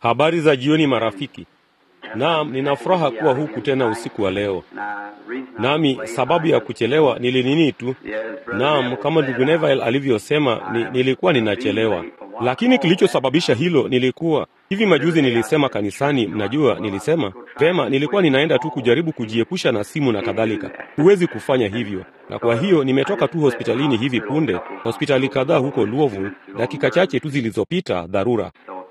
Habari za jioni marafiki. Naam, nina furaha kuwa huku tena usiku wa leo. Nami sababu ya kuchelewa nilinini tu. Naam, kama ndugu Neville alivyosema ni, nilikuwa ninachelewa. Lakini kilichosababisha hilo nilikuwa hivi majuzi nilisema kanisani, mnajua nilisema vema, nilikuwa ninaenda tu kujaribu kujiepusha na simu na kadhalika. Huwezi kufanya hivyo. Na kwa hiyo nimetoka tu hospitalini hivi punde, hospitali kadhaa huko Louisville, dakika chache tu zilizopita, dharura.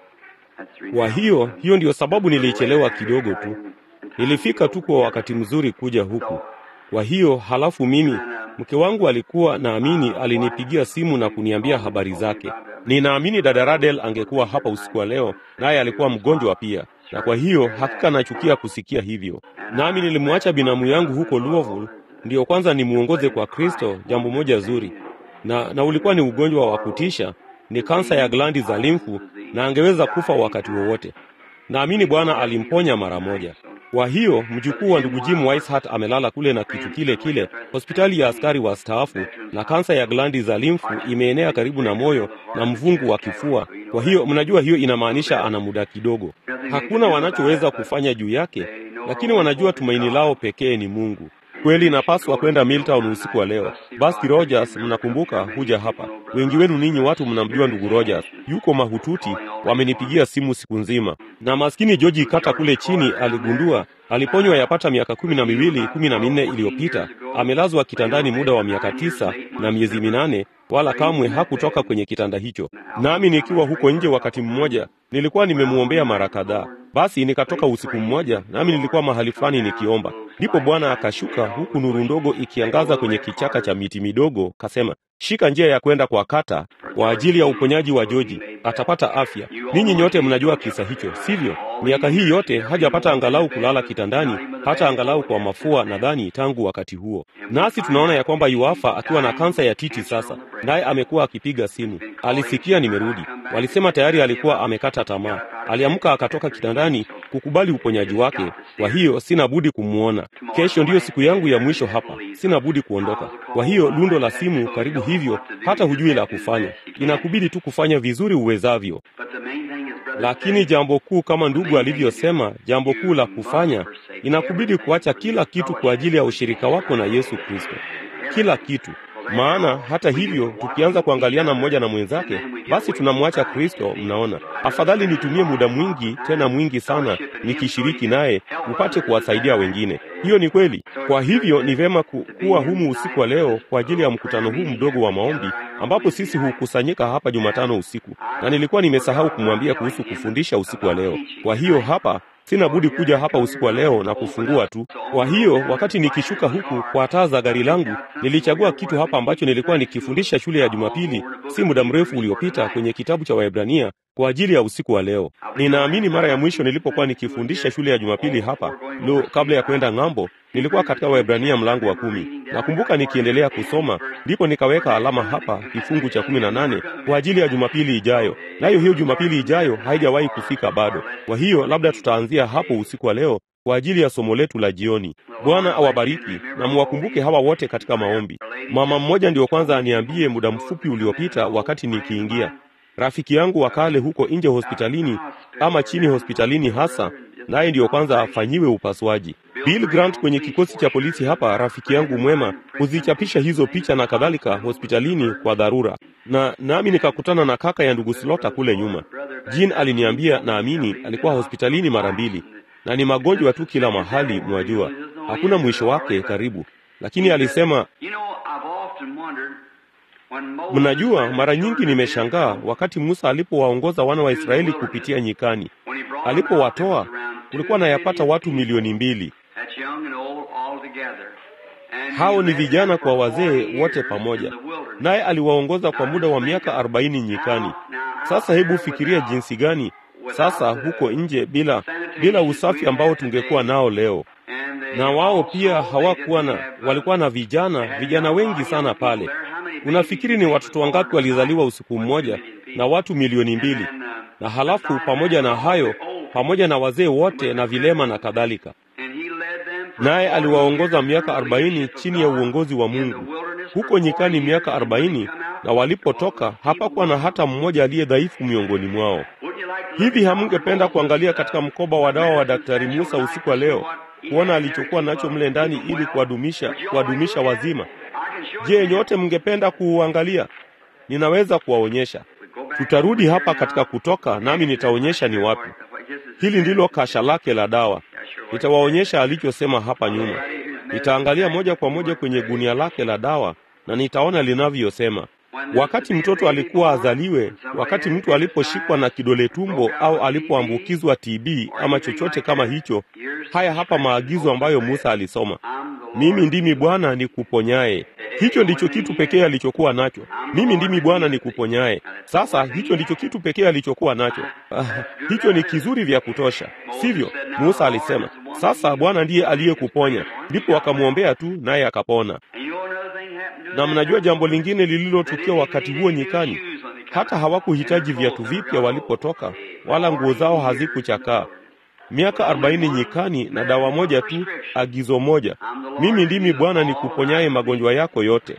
Kwa hiyo hiyo ndiyo sababu nilichelewa kidogo tu. Nilifika tu kwa wakati mzuri kuja huku. Kwa hiyo halafu mimi mke wangu alikuwa naamini, alinipigia simu na kuniambia habari zake. Ninaamini dada Radel angekuwa hapa usiku wa leo, naye alikuwa mgonjwa pia, na kwa hiyo hakika nachukia kusikia hivyo. Nami nilimwacha binamu yangu huko Louisville, ndiyo kwanza nimuongoze kwa Kristo, jambo moja zuri, na, na ulikuwa ni ugonjwa wa kutisha, ni kansa ya glandi za limfu, na angeweza kufa wakati wowote. Naamini Bwana alimponya mara moja. Kwa hiyo mjukuu wa ndugu Jim Weishart amelala kule na kitu kile kile, hospitali ya askari wastaafu, na kansa ya glandi za limfu imeenea karibu na moyo na mvungu wa kifua. Kwa hiyo mnajua, hiyo inamaanisha ana muda kidogo. Hakuna wanachoweza kufanya juu yake, lakini wanajua tumaini lao pekee ni Mungu. Kweli napaswa kwenda Milltown usiku wa leo. Basti Rogers, mnakumbuka, huja hapa. Wengi wenu ninyi watu mnamjua ndugu Rogers, yuko mahututi. Wamenipigia simu siku nzima, na maskini George Kata kule chini aligundua aliponywa yapata miaka kumi na miwili kumi na minne iliyopita. Amelazwa kitandani muda wa miaka tisa na miezi minane, wala kamwe hakutoka kwenye kitanda hicho. Nami nikiwa huko nje, wakati mmoja nilikuwa nimemwombea mara kadhaa. Basi nikatoka usiku mmoja, nami nilikuwa mahali fulani nikiomba, ndipo Bwana akashuka, huku nuru ndogo ikiangaza kwenye kichaka cha miti midogo, kasema, shika njia ya kwenda kwa Kata kwa ajili ya uponyaji wa Joji, atapata afya. Ninyi nyote mnajua kisa hicho, sivyo? Miaka hii yote hajapata angalau kulala kitandani, hata angalau kwa mafua, nadhani tangu wakati huo. Nasi tunaona ya kwamba yuafa akiwa na kansa ya titi sasa, naye amekuwa akipiga simu. Alisikia nimerudi, walisema tayari alikuwa amekata tamaa. Aliamka akatoka kitandani kukubali uponyaji wake. Kwa hiyo sina budi kumwona. Kesho ndiyo siku yangu ya mwisho hapa, sina budi kuondoka. Kwa hiyo lundo la simu karibu hivyo, hata hujui la kufanya. Inakubidi tu kufanya vizuri uwezavyo. Lakini jambo kuu, kama ndugu alivyosema, jambo kuu la kufanya, inakubidi kuacha kila kitu kwa ajili ya ushirika wako na Yesu Kristo, kila kitu. Maana hata hivyo, tukianza kuangaliana mmoja na mwenzake, basi tunamwacha Kristo. Mnaona, afadhali nitumie muda mwingi, tena mwingi sana, nikishiriki naye, upate kuwasaidia wengine. Hiyo ni kweli. Kwa hivyo ni vema ku, kuwa humu usiku wa leo kwa ajili ya mkutano huu mdogo wa maombi ambapo sisi hukusanyika hapa Jumatano usiku, na nilikuwa nimesahau kumwambia kuhusu kufundisha usiku wa leo. Kwa hiyo hapa sina budi kuja hapa usiku wa leo na kufungua tu. Kwa hiyo wakati nikishuka huku kwa taa za gari langu, nilichagua kitu hapa ambacho nilikuwa nikifundisha shule ya Jumapili si muda mrefu uliopita kwenye kitabu cha Waebrania kwa ajili ya usiku wa leo. Ninaamini mara ya mwisho nilipokuwa nikifundisha shule ya Jumapili hapa lo, kabla ya kwenda ng'ambo, nilikuwa katika Waebrania mlango wa kumi. Nakumbuka nikiendelea kusoma, ndipo nikaweka alama hapa kifungu cha kumi na nane kwa ajili ya Jumapili ijayo, nayo hiyo Jumapili ijayo haijawahi kufika bado. Kwa hiyo labda tutaanzia hapo usiku wa leo kwa ajili ya somo letu la jioni. Bwana awabariki na muwakumbuke hawa wote katika maombi. Mama mmoja ndio kwanza aniambie muda mfupi uliopita, wakati nikiingia rafiki yangu wa kale huko nje hospitalini ama chini hospitalini hasa, naye ndiyo kwanza afanyiwe upasuaji. Bill Grant kwenye kikosi cha polisi hapa, rafiki yangu mwema, huzichapisha hizo picha na kadhalika hospitalini kwa dharura, na nami nikakutana na kaka ya ndugu Slota kule nyuma. Jean aliniambia, naamini alikuwa hospitalini mara mbili, na ni magonjwa tu kila mahali, mwajua, hakuna mwisho wake karibu, lakini alisema Mnajua, mara nyingi nimeshangaa wakati Musa alipowaongoza wana wa Israeli kupitia nyikani, alipowatoa kulikuwa na yapata watu milioni mbili. Hao ni vijana kwa wazee wote pamoja, naye aliwaongoza kwa muda wa miaka arobaini nyikani. Sasa hebu fikiria jinsi gani sasa huko nje bila bila usafi ambao tungekuwa nao leo. Na wao pia hawakuwa na, walikuwa na vijana vijana wengi sana pale. Unafikiri ni watoto wangapi walizaliwa usiku mmoja na watu milioni mbili? Na halafu pamoja na hayo, pamoja na wazee wote na vilema na kadhalika. Naye aliwaongoza miaka arobaini chini ya uongozi wa Mungu huko nyikani, miaka arobaini na walipotoka hapakuwa na hata mmoja aliye dhaifu miongoni mwao. Hivi hamungependa kuangalia katika mkoba wa dawa wa Daktari Musa usiku wa leo kuona alichokuwa nacho mle ndani ili kuwadumisha kuwadumisha wazima? Je, nyote mngependa kuuangalia? Ninaweza kuwaonyesha. Tutarudi hapa katika Kutoka, nami nitaonyesha ni wapi. Hili ndilo kasha lake la dawa. Nitawaonyesha alichosema hapa nyuma. Nitaangalia moja kwa moja kwenye gunia lake la dawa na nitaona linavyosema. Wakati mtoto alikuwa azaliwe, wakati mtu aliposhikwa na kidole tumbo au alipoambukizwa TB ama chochote kama hicho, haya hapa maagizo ambayo Musa alisoma: mimi ndimi Bwana nikuponyaye. Hicho ndicho kitu pekee alichokuwa nacho. Mimi ndimi Bwana nikuponyaye. Sasa hicho ndicho kitu pekee alichokuwa nacho. Ah, hicho ni kizuri vya kutosha, sivyo? Musa alisema, sasa Bwana ndiye aliyekuponya. Ndipo akamwombea tu, naye akapona. Na mnajua jambo lingine lililotukia wakati huo nyikani, hata hawakuhitaji viatu vipya walipotoka, wala nguo zao hazikuchakaa. Miaka arobaini nyikani na dawa moja tu, agizo moja, mimi ndimi Bwana nikuponyaye magonjwa yako yote.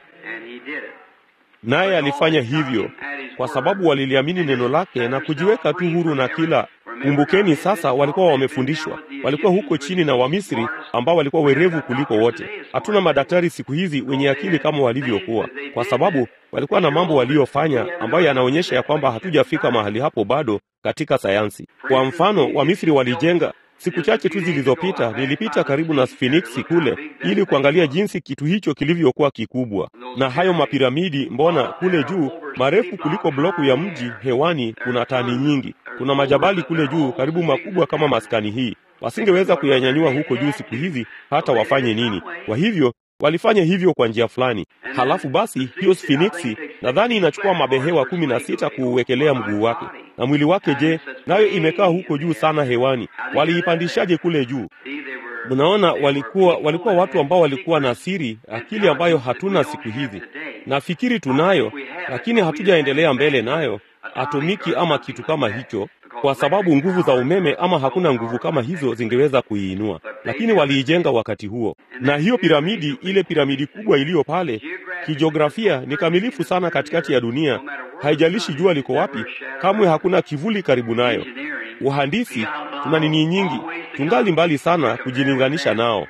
Naye alifanya hivyo kwa sababu waliliamini neno lake na kujiweka tu huru na kila. Kumbukeni sasa, walikuwa wamefundishwa, walikuwa huko chini na Wamisri ambao walikuwa werevu kuliko wote. Hatuna madaktari siku hizi wenye akili kama walivyokuwa, kwa sababu walikuwa na mambo waliyofanya ambayo yanaonyesha ya kwamba hatujafika mahali hapo bado katika sayansi. Kwa mfano, Wamisri walijenga Siku chache tu zilizopita nilipita karibu na Sphinx kule ili kuangalia jinsi kitu hicho kilivyokuwa kikubwa, na hayo mapiramidi, mbona kule juu marefu kuliko bloku ya mji hewani, kuna tani nyingi. Kuna majabali kule juu karibu makubwa kama maskani hii, wasingeweza kuyanyanyua huko juu siku hizi hata wafanye nini. Kwa hivyo walifanya hivyo kwa njia fulani. Halafu basi hiyo Sphinx nadhani inachukua mabehewa kumi na sita kuuwekelea mguu wake na mwili wake. Je, nayo imekaa huko juu sana hewani? Waliipandishaje kule juu? Mnaona, walikuwa walikuwa watu ambao walikuwa na siri, akili ambayo hatuna siku hizi. Nafikiri tunayo, lakini hatujaendelea mbele nayo, atomiki ama kitu kama hicho, kwa sababu nguvu za umeme ama hakuna nguvu kama hizo zingeweza kuiinua, lakini waliijenga wakati huo. Na hiyo piramidi, ile piramidi kubwa iliyo pale, kijiografia ni kamilifu sana katikati ya dunia. Haijalishi jua liko wapi, kamwe hakuna kivuli karibu nayo. Uhandisi, tuna nini nyingi, tungali mbali sana kujilinganisha nao.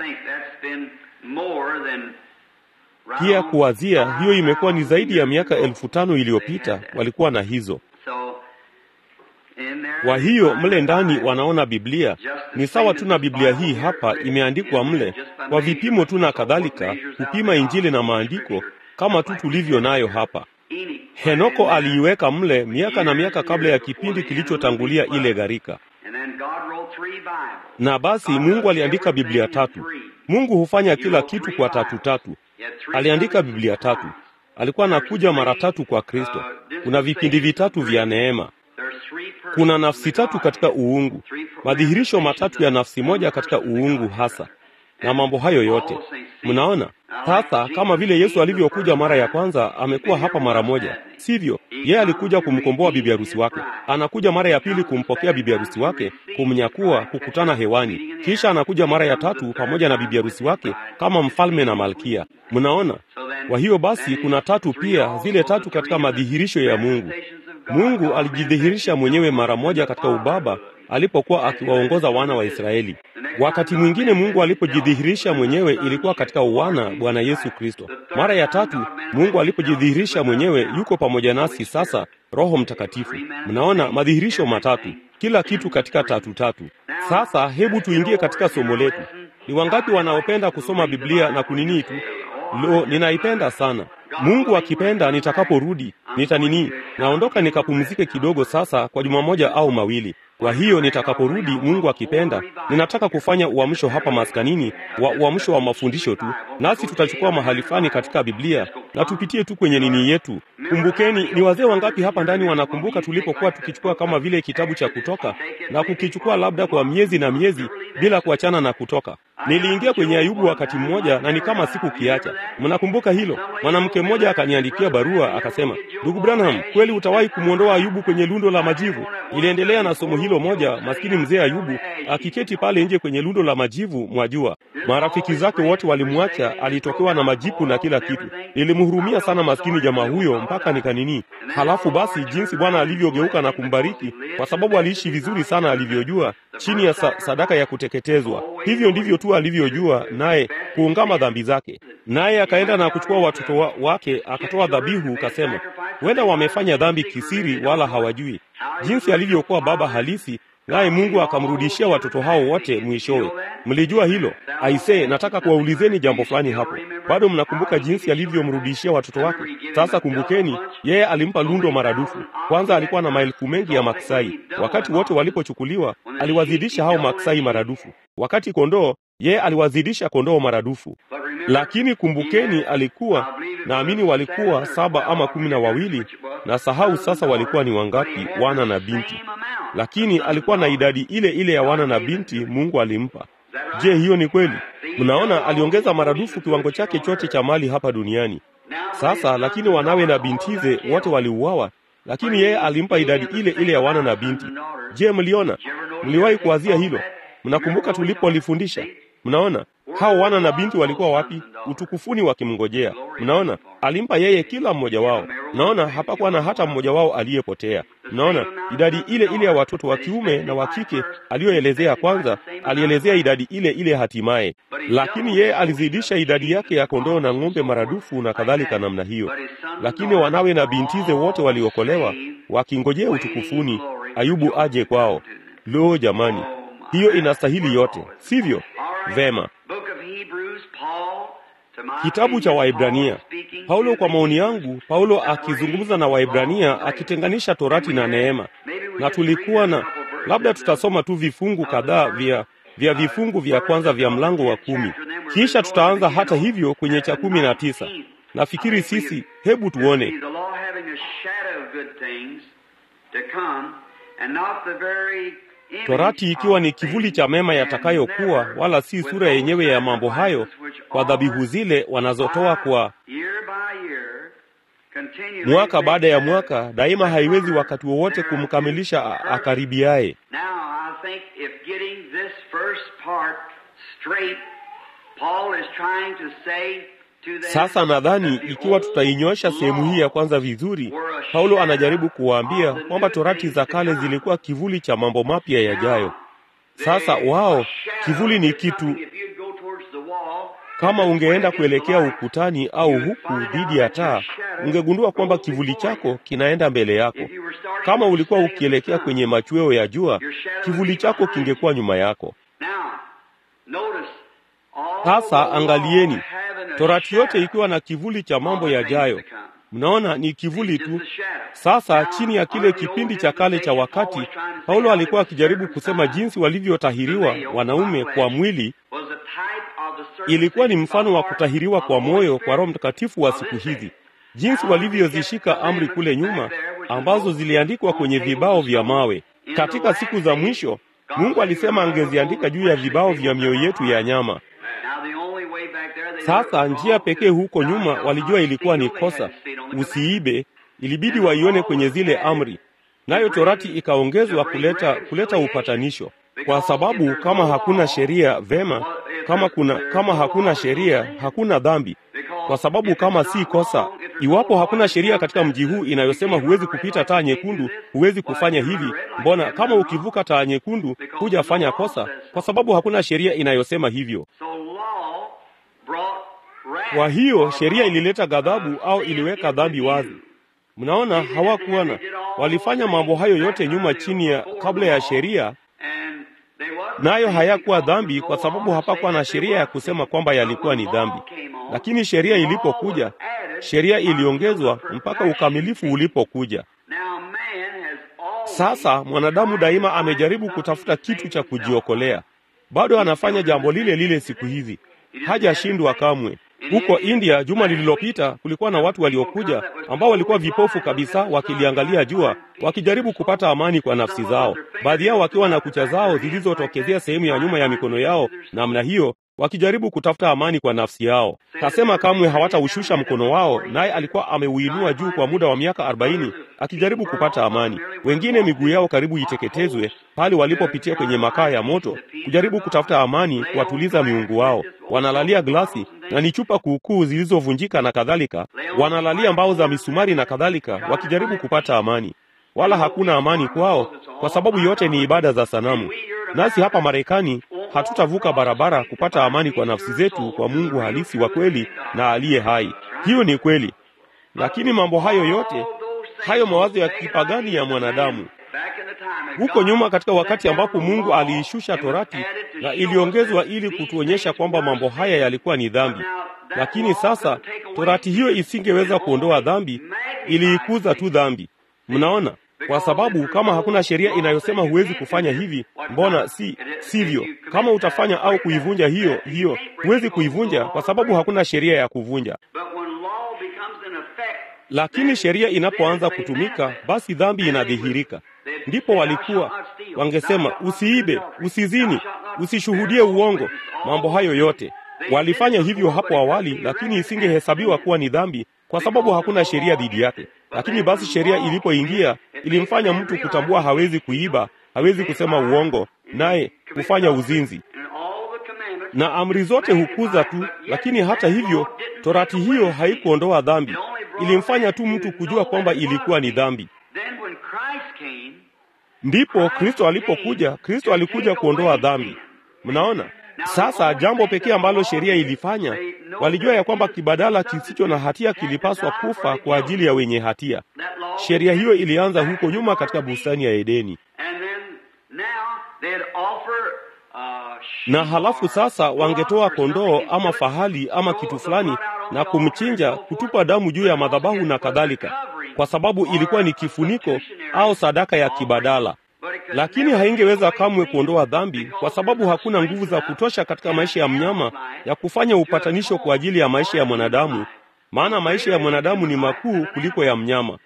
Pia kuwazia, hiyo imekuwa ni zaidi ya miaka elfu tano iliyopita walikuwa na hizo kwa hiyo mle ndani wanaona Biblia ni sawa tu na Biblia hii hapa imeandikwa mle kwa vipimo tu na kadhalika, kupima Injili na maandiko kama tu tulivyo nayo hapa. Henoko aliiweka mle miaka na miaka kabla ya kipindi kilichotangulia ile gharika, na basi Mungu aliandika Biblia tatu. Mungu hufanya kila kitu kwa tatu tatu. Aliandika Biblia tatu. Alikuwa anakuja mara tatu kwa Kristo. Kuna vipindi vitatu vya neema kuna nafsi tatu katika uungu, madhihirisho matatu ya nafsi moja katika uungu hasa, na mambo hayo yote mnaona. Sasa kama vile Yesu alivyokuja mara ya kwanza, amekuwa hapa mara moja, sivyo? Yeye alikuja kumkomboa bibi harusi wake, anakuja mara ya pili kumpokea bibi harusi wake, kumnyakua, kukutana hewani, kisha anakuja mara ya tatu pamoja na bibi harusi wake kama mfalme na malkia. Mnaona? Kwa hiyo basi kuna tatu pia, zile tatu katika madhihirisho ya Mungu. Mungu alijidhihirisha mwenyewe mara moja katika ubaba alipokuwa akiwaongoza wana wa Israeli. Wakati mwingine Mungu alipojidhihirisha mwenyewe ilikuwa katika uwana Bwana Yesu Kristo. Mara ya tatu Mungu alipojidhihirisha mwenyewe yuko pamoja nasi sasa, Roho Mtakatifu. Mnaona madhihirisho matatu, kila kitu katika tatu tatu. Sasa hebu tuingie katika somo letu. Ni wangapi wanaopenda kusoma Biblia na kunini tu? Lo, ninaipenda sana. Mungu akipenda, nitakaporudi nitanini, naondoka nikapumzike kidogo sasa kwa juma moja au mawili. Kwa hiyo nitakaporudi, Mungu akipenda, ninataka kufanya uamsho hapa maskanini wa uamsho wa mafundisho tu, nasi tutachukua mahali fulani katika Biblia na tupitie tu kwenye nini yetu. Kumbukeni, ni wazee wangapi hapa ndani wanakumbuka tulipokuwa tukichukua kama vile kitabu cha Kutoka na kukichukua labda kwa miezi na miezi bila kuachana na Kutoka. Niliingia kwenye Ayubu wakati mmoja na ni kama sikukiacha. Mnakumbuka hilo? Mwanamke mmoja akaniandikia barua akasema, ndugu Branham, kweli utawahi kumwondoa Ayubu kwenye lundo la majivu? Iliendelea na somo hilo moja, maskini mzee Ayubu akiketi pale nje kwenye lundo la majivu, mwajua, marafiki zake wote walimwacha, alitokewa na majipu na kila kitu. Nilimhurumia sana maskini jamaa huyo mpaka nikanini. Halafu basi jinsi Bwana alivyogeuka na kumbariki, kwa sababu aliishi vizuri sana alivyojua, chini ya sa sadaka ya kuteketezwa. Hivyo ndivyo tu alivyojua, naye kuungama dhambi zake. Naye akaenda na kuchukua watoto wa, wake akatoa dhabihu, kasema huenda wamefanya dhambi kisiri, wala hawajui jinsi alivyokuwa baba halisi naye Mungu akamrudishia watoto hao wote mwishowe. Mlijua hilo? Aisee, nataka kuwaulizeni jambo fulani hapo. Bado mnakumbuka jinsi alivyomrudishia watoto wake? Sasa kumbukeni, yeye alimpa lundo maradufu. Kwanza alikuwa na maelfu mengi ya maksai. Wakati wote walipochukuliwa, aliwazidisha hao maksai maradufu. Wakati kondoo, yeye aliwazidisha kondoo maradufu. Lakini kumbukeni, alikuwa naamini walikuwa saba ama kumi na wawili, na sahau sasa walikuwa ni wangapi, wana na binti lakini alikuwa na idadi ile ile ya wana na binti Mungu alimpa. Je, hiyo ni kweli? Mnaona, aliongeza maradufu kiwango chake chote cha mali hapa duniani. Sasa lakini wanawe na bintize wote waliuawa, lakini yeye alimpa idadi ile ile ya wana na binti. Je, mliona? Mliwahi kuwazia hilo? Mnakumbuka tulipolifundisha? Mnaona hao wana na binti walikuwa wapi? Utukufuni wakimngojea. Mnaona, alimpa yeye kila mmoja wao. Mnaona, hapakuwa na hata mmoja wao aliyepotea. Mnaona, idadi ile ile ya watoto wa kiume na wa kike aliyoelezea kwanza, alielezea idadi ile ile hatimaye, lakini yeye alizidisha idadi yake ya kondoo na ng'ombe maradufu na kadhalika namna hiyo. Lakini wanawe na bintize wote waliokolewa wakingojea utukufuni, Ayubu aje kwao. Lo, jamani, hiyo inastahili yote, sivyo? Vema. Kitabu cha Waibrania. Paulo, kwa maoni yangu, Paulo akizungumza na Waibrania akitenganisha torati na neema, na tulikuwa na labda tutasoma tu vifungu kadhaa vya vya vifungu vya kwanza vya mlango wa kumi, kisha tutaanza hata hivyo kwenye cha kumi na tisa. Nafikiri sisi, hebu tuone Torati ikiwa ni kivuli cha mema yatakayokuwa, wala si sura yenyewe ya mambo hayo, kwa dhabihu zile wanazotoa kwa mwaka baada ya mwaka, daima haiwezi wakati wowote kumkamilisha akaribiaye. Sasa nadhani ikiwa tutainyosha sehemu hii ya kwanza vizuri, Paulo anajaribu kuwaambia kwamba torati za kale zilikuwa kivuli cha mambo mapya yajayo. Sasa wao, kivuli ni kitu. Kama ungeenda kuelekea ukutani au huku dhidi ya taa, ungegundua kwamba kivuli chako kinaenda mbele yako. Kama ulikuwa ukielekea kwenye machweo ya jua, kivuli chako kingekuwa nyuma yako. Sasa angalieni, torati yote ikiwa na kivuli cha mambo yajayo. Mnaona, ni kivuli tu. Sasa chini ya kile kipindi cha kale cha wakati, Paulo alikuwa akijaribu kusema jinsi walivyotahiriwa wanaume kwa mwili ilikuwa ni mfano wa kutahiriwa kwa moyo kwa Roho Mtakatifu wa siku hizi, jinsi walivyozishika amri kule nyuma ambazo ziliandikwa kwenye vibao vya mawe. Katika siku za mwisho, Mungu alisema angeziandika juu ya vibao vya mioyo yetu ya nyama. Sasa njia pekee huko nyuma walijua ilikuwa ni kosa, usiibe, ilibidi waione kwenye zile amri, nayo torati ikaongezwa kuleta kuleta upatanisho, kwa sababu kama hakuna sheria, vema, kama kuna kama hakuna sheria hakuna dhambi, kwa sababu kama si kosa, iwapo hakuna sheria katika mji huu inayosema huwezi kupita taa nyekundu, huwezi kufanya hivi, mbona kama ukivuka taa nyekundu hujafanya kosa? Kwa sababu hakuna sheria inayosema hivyo. Kwa hiyo sheria ilileta ghadhabu au iliweka dhambi wazi. Mnaona, hawakuwa na walifanya mambo hayo yote nyuma chini ya kabla ya sheria, nayo hayakuwa dhambi kwa sababu hapakuwa na sheria ya kusema kwamba yalikuwa ni dhambi. Lakini sheria ilipokuja, sheria iliongezwa mpaka ukamilifu ulipokuja. Sasa mwanadamu daima amejaribu kutafuta kitu cha kujiokolea. Bado anafanya jambo lile lile siku hizi, hajashindwa kamwe. Huko India juma lililopita kulikuwa na watu waliokuja ambao walikuwa vipofu kabisa, wakiliangalia jua, wakijaribu kupata amani kwa nafsi zao, baadhi yao wakiwa na kucha zao zilizotokezea sehemu ya nyuma ya mikono yao namna hiyo, wakijaribu kutafuta amani kwa nafsi yao. Kasema kamwe hawataushusha mkono wao, naye alikuwa ameuinua juu kwa muda wa miaka arobaini akijaribu kupata amani. Wengine miguu yao karibu iteketezwe pale walipopitia kwenye makaa ya moto kujaribu kutafuta amani, kuwatuliza miungu wao. Wanalalia glasi na ni chupa kuukuu zilizovunjika na kadhalika, wanalalia mbao za misumari na kadhalika, wakijaribu kupata amani wala hakuna amani kwao, kwa sababu yote ni ibada za sanamu. Nasi hapa Marekani hatutavuka barabara kupata amani kwa nafsi zetu kwa Mungu halisi wa kweli na aliye hai. Hiyo ni kweli, lakini mambo hayo yote, hayo mawazo ya kipagani ya mwanadamu huko nyuma, katika wakati ambapo Mungu aliishusha Torati na iliongezwa ili kutuonyesha kwamba mambo haya yalikuwa ni dhambi, lakini sasa Torati hiyo isingeweza kuondoa dhambi, iliikuza tu dhambi. Mnaona? Kwa sababu kama hakuna sheria inayosema huwezi kufanya hivi, mbona si sivyo? Kama utafanya au kuivunja hiyo hiyo, huwezi kuivunja kwa sababu hakuna sheria ya kuvunja. Lakini sheria inapoanza kutumika, basi dhambi inadhihirika. Ndipo walikuwa wangesema, usiibe, usizini, usishuhudie uongo. Mambo hayo yote walifanya hivyo hapo awali, lakini isingehesabiwa kuwa ni dhambi kwa sababu hakuna sheria dhidi yake. Lakini basi sheria ilipoingia, ilimfanya mtu kutambua hawezi kuiba, hawezi kusema uongo, naye kufanya uzinzi, na amri zote hukuza tu. Lakini hata hivyo, torati hiyo haikuondoa dhambi, ilimfanya tu mtu kujua kwamba ilikuwa ni dhambi. Ndipo Kristo alipokuja. Kristo alikuja kuondoa dhambi. Mnaona? Sasa jambo pekee ambalo sheria ilifanya, walijua ya kwamba kibadala kisicho na hatia kilipaswa kufa kwa ajili ya wenye hatia. Sheria hiyo ilianza huko nyuma katika bustani ya Edeni, na halafu sasa wangetoa kondoo ama fahali ama kitu fulani na kumchinja, kutupa damu juu ya madhabahu na kadhalika, kwa sababu ilikuwa ni kifuniko au sadaka ya kibadala lakini haingeweza kamwe kuondoa dhambi, kwa sababu hakuna nguvu za kutosha katika maisha ya mnyama ya kufanya upatanisho kwa ajili ya maisha ya mwanadamu, maana maisha ya mwanadamu ni makuu kuliko ya mnyama.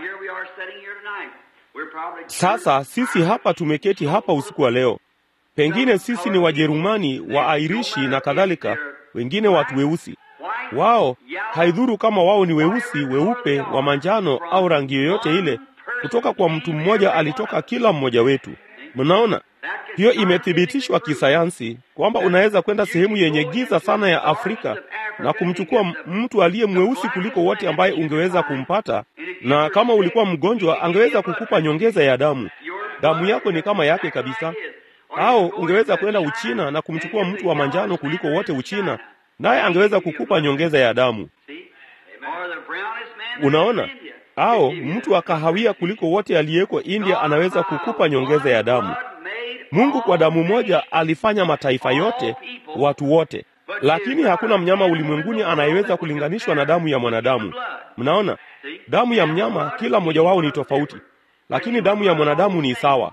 Sasa sisi hapa tumeketi hapa usiku wa leo, pengine sisi ni Wajerumani, Waairishi na kadhalika, wengine watu weusi. Wao haidhuru kama wao ni weusi, weupe, wa manjano au rangi yoyote ile kutoka kwa mtu mmoja alitoka kila mmoja wetu. Mnaona, hiyo imethibitishwa kisayansi kwamba unaweza kwenda sehemu yenye giza sana ya Afrika na kumchukua mtu aliye mweusi kuliko wote ambaye ungeweza kumpata, na kama ulikuwa mgonjwa, angeweza kukupa nyongeza ya damu. Damu yako ni kama yake kabisa. Au ungeweza kwenda Uchina na kumchukua mtu wa manjano kuliko wote Uchina, naye angeweza kukupa nyongeza ya damu. Unaona? Au mtu wa kahawia kuliko wote aliyeko India anaweza kukupa nyongeza ya damu. Mungu kwa damu moja alifanya mataifa yote, watu wote, lakini hakuna mnyama ulimwenguni anayeweza kulinganishwa na damu ya mwanadamu. Mnaona, damu ya mnyama kila mmoja wao ni tofauti, lakini damu ya mwanadamu ni sawa.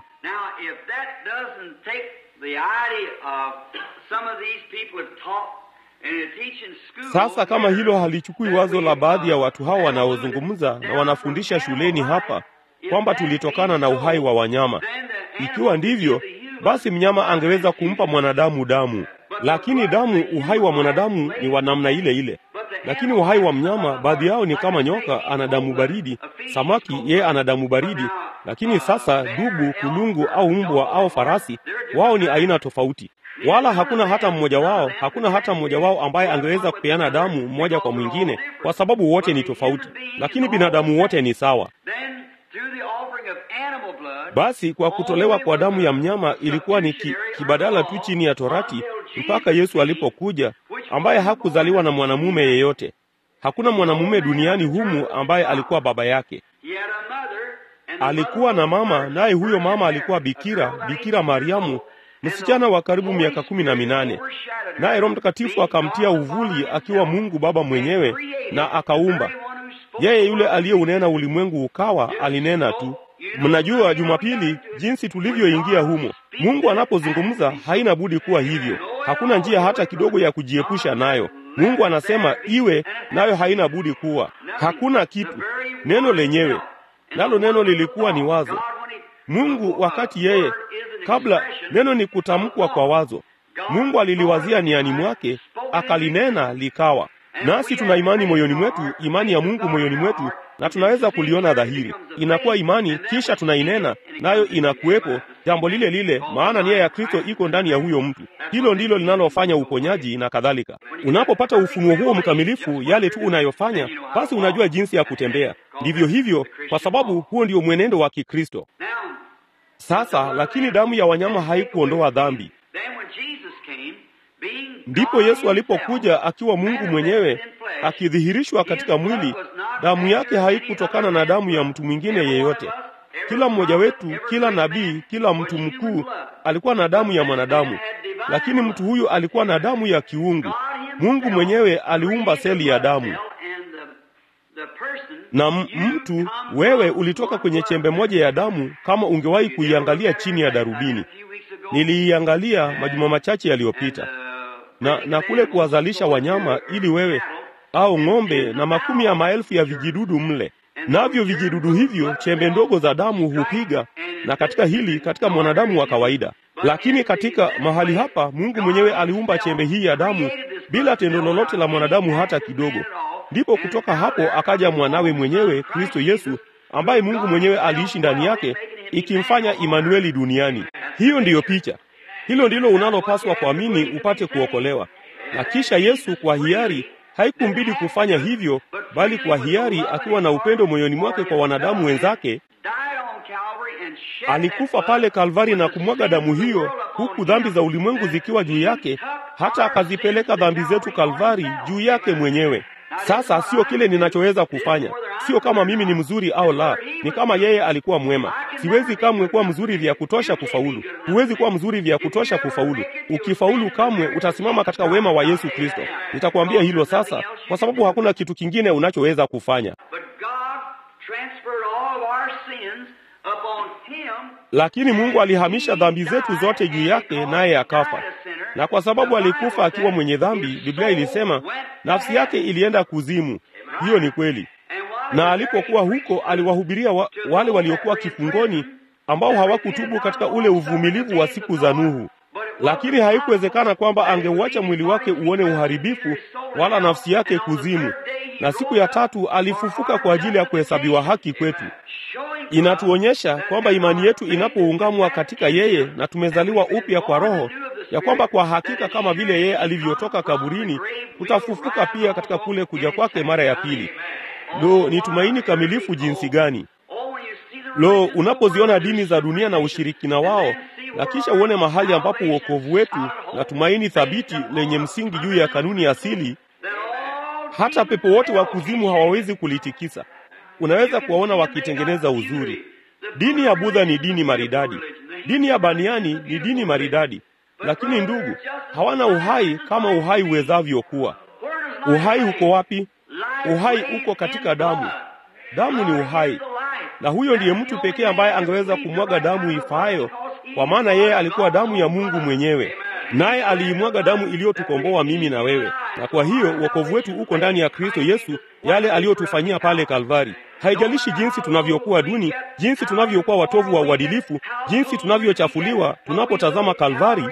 Sasa kama hilo halichukui wazo la baadhi ya watu hao wanaozungumza na wanafundisha shuleni hapa kwamba tulitokana na uhai wa wanyama, ikiwa ndivyo, basi mnyama angeweza kumpa mwanadamu damu, lakini damu, uhai wa mwanadamu ni wa namna ile ile, lakini uhai wa mnyama, baadhi yao ni kama nyoka, ana damu baridi, samaki, yeye ana damu baridi. Lakini sasa dubu, kulungu au mbwa au farasi, wao ni aina tofauti wala hakuna hata mmoja wao, hakuna hata mmoja wao ambaye angeweza kupeana damu mmoja kwa mwingine, kwa sababu wote ni tofauti, lakini binadamu wote ni sawa. Basi kwa kutolewa kwa damu ya mnyama ilikuwa ni ki, kibadala tu chini ya Torati mpaka Yesu alipokuja, ambaye hakuzaliwa na mwanamume yeyote. Hakuna mwanamume duniani humu ambaye alikuwa baba yake. Alikuwa na mama, naye huyo mama alikuwa bikira, Bikira Mariamu, msichana wa karibu miaka kumi na minane, naye Roho Mtakatifu akamtia uvuli akiwa Mungu Baba mwenyewe na akaumba. Yeye yule aliyeunena ulimwengu ukawa, alinena tu. Mnajua Jumapili jinsi tulivyoingia humo. Mungu anapozungumza haina budi kuwa hivyo, hakuna njia hata kidogo ya kujiepusha nayo. Mungu anasema iwe, nayo haina budi kuwa. Hakuna kitu, neno lenyewe, nalo neno lilikuwa ni wazo. Mungu wakati yeye kabla neno ni kutamkwa kwa wazo. Mungu aliliwazia niani mwake, akalinena likawa. Nasi tuna imani moyoni mwetu, imani ya Mungu moyoni mwetu, na tunaweza kuliona dhahiri. Inakuwa imani, kisha tunainena nayo, inakuwepo jambo lile lile, maana nia ya Kristo iko ndani ya huyo mtu. Hilo ndilo linalofanya uponyaji na kadhalika. Unapopata ufunuo huo mkamilifu, yale tu unayofanya, basi unajua jinsi ya kutembea. Ndivyo hivyo, kwa sababu huo ndio mwenendo wa Kikristo. Sasa lakini damu ya wanyama haikuondoa dhambi. Ndipo Yesu alipokuja akiwa Mungu mwenyewe akidhihirishwa katika mwili, damu yake haikutokana na damu ya mtu mwingine yeyote. Kila mmoja wetu, kila nabii, kila mtu mkuu alikuwa na damu ya mwanadamu, lakini mtu huyu alikuwa na damu ya kiungu. Mungu mwenyewe aliumba seli ya damu na mtu wewe ulitoka kwenye chembe moja ya damu. Kama ungewahi kuiangalia chini ya darubini, niliiangalia majuma machache yaliyopita, na na kule kuwazalisha wanyama ili wewe au ng'ombe na makumi ya maelfu ya vijidudu mle, navyo vijidudu hivyo chembe ndogo za damu hupiga, na katika hili, katika mwanadamu wa kawaida. Lakini katika mahali hapa, Mungu mwenyewe aliumba chembe hii ya damu bila tendo lolote la mwanadamu hata kidogo. Ndipo kutoka hapo akaja mwanawe mwenyewe Kristo Yesu, ambaye Mungu mwenyewe aliishi ndani yake, ikimfanya Imanueli duniani. Hiyo ndiyo picha. Hilo ndilo unalopaswa kuamini upate kuokolewa. Na kisha Yesu kwa hiari, haikumbidi kufanya hivyo, bali kwa hiari, akiwa na upendo moyoni mwake kwa wanadamu wenzake, alikufa pale Kalvari na kumwaga damu hiyo, huku dhambi za ulimwengu zikiwa juu yake, hata akazipeleka dhambi zetu Kalvari juu yake mwenyewe. Sasa sio kile ninachoweza kufanya, sio kama mimi ni mzuri au la, ni kama yeye alikuwa mwema. Siwezi kamwe kuwa mzuri vya kutosha kufaulu. Huwezi kuwa mzuri vya kutosha kufaulu. Ukifaulu kamwe utasimama katika wema wa Yesu Kristo. Nitakwambia hilo sasa, kwa sababu hakuna kitu kingine unachoweza kufanya. Lakini Mungu alihamisha dhambi zetu zote juu yake, naye akafa. Na kwa sababu alikufa akiwa mwenye dhambi, Biblia ilisema nafsi yake ilienda kuzimu. Hiyo ni kweli. Na alipokuwa huko, aliwahubiria wa, wale waliokuwa kifungoni ambao hawakutubu katika ule uvumilivu wa siku za Nuhu. Lakini haikuwezekana kwamba angeuacha mwili wake uone uharibifu wala nafsi yake kuzimu. Na siku ya tatu alifufuka kwa ajili ya kuhesabiwa haki kwetu. Inatuonyesha kwamba imani yetu inapoungamwa katika yeye na tumezaliwa upya kwa Roho, ya kwamba kwa hakika kama vile yeye alivyotoka kaburini, tutafufuka pia katika kule kuja kwake mara ya pili. Lo, ni tumaini kamilifu jinsi gani! Lo, unapoziona dini za dunia na ushirikina wao, na kisha uone mahali ambapo uokovu wetu na tumaini thabiti lenye msingi juu ya kanuni asili, hata pepo wote wa kuzimu hawawezi kulitikisa. Unaweza kuwaona wakitengeneza uzuri. Dini ya Budha ni dini maridadi, dini ya Baniani ni dini maridadi, lakini ndugu, hawana uhai kama uhai uwezavyo kuwa. Uhai uko wapi? Uhai uko katika damu. Damu ni uhai, na huyo ndiye mtu pekee ambaye angeweza kumwaga damu ifaayo, kwa maana yeye alikuwa damu ya Mungu mwenyewe, naye aliimwaga damu iliyotukomboa mimi na wewe. Na kwa hiyo wokovu wetu uko ndani ya Kristo Yesu, yale aliyotufanyia pale Kalvari. Haijalishi jinsi tunavyokuwa duni, jinsi tunavyokuwa watovu wa uadilifu, jinsi tunavyochafuliwa, tunapotazama Kalvari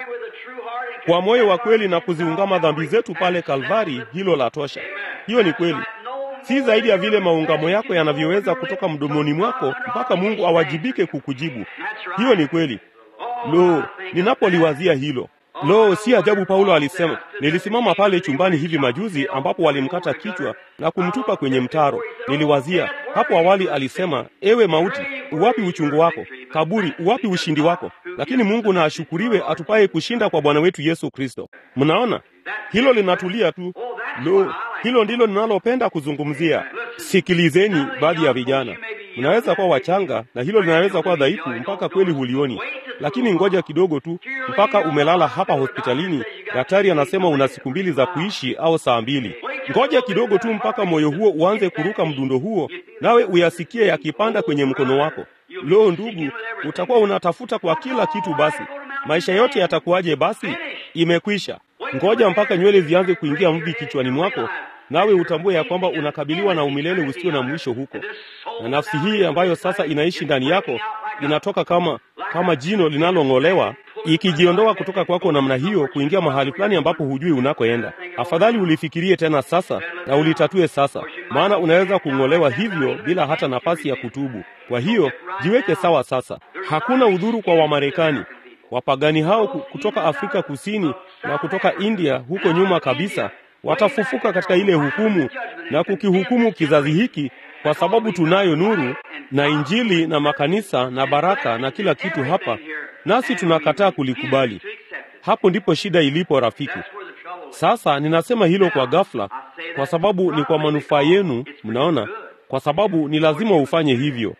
kwa moyo wa kweli na kuziungama dhambi zetu pale Kalvari, hilo la tosha. Hiyo ni kweli, si zaidi ya vile maungamo yako yanavyoweza kutoka mdomoni mwako mpaka Mungu awajibike kukujibu. Hiyo ni kweli. Lo, ninapoliwazia hilo Lo, si ajabu Paulo alisema, nilisimama pale chumbani hivi majuzi ambapo walimkata kichwa na kumtupa kwenye mtaro. Niliwazia hapo awali, alisema, ewe mauti, uwapi uchungu wako? Kaburi, uwapi ushindi wako? Lakini Mungu na ashukuriwe, atupaye kushinda kwa Bwana wetu Yesu Kristo. Mnaona hilo linatulia tu. Lo, hilo ndilo ninalopenda kuzungumzia. Sikilizeni, baadhi ya vijana mnaweza kuwa wachanga na hilo linaweza kuwa dhaifu mpaka kweli hulioni, lakini ngoja kidogo tu mpaka umelala hapa hospitalini, daktari anasema una siku mbili za kuishi au saa mbili. Ngoja kidogo tu mpaka moyo huo uanze kuruka mdundo huo, nawe uyasikie yakipanda kwenye mkono wako. Lo, ndugu, utakuwa unatafuta kwa kila kitu. Basi maisha yote yatakuwaje? Basi imekwisha. Ngoja mpaka nywele zianze kuingia mvi kichwani mwako, nawe utambue ya kwamba unakabiliwa na umilele usio na mwisho huko, na nafsi hii ambayo sasa inaishi ndani yako inatoka kama kama jino linalong'olewa ikijiondoa kutoka kwako namna hiyo kuingia mahali fulani ambapo hujui unakoenda. Afadhali ulifikirie tena sasa na ulitatue sasa, maana unaweza kung'olewa hivyo bila hata nafasi ya kutubu. Kwa hiyo jiweke sawa sasa. Hakuna udhuru kwa Wamarekani. Wapagani hao kutoka Afrika Kusini na kutoka India huko nyuma kabisa watafufuka katika ile hukumu na kukihukumu kizazi hiki, kwa sababu tunayo nuru na Injili na makanisa na baraka na kila kitu hapa, nasi tunakataa kulikubali. Hapo ndipo shida ilipo, rafiki. Sasa ninasema hilo kwa ghafla, kwa sababu ni kwa manufaa yenu, mnaona, kwa sababu ni lazima ufanye hivyo.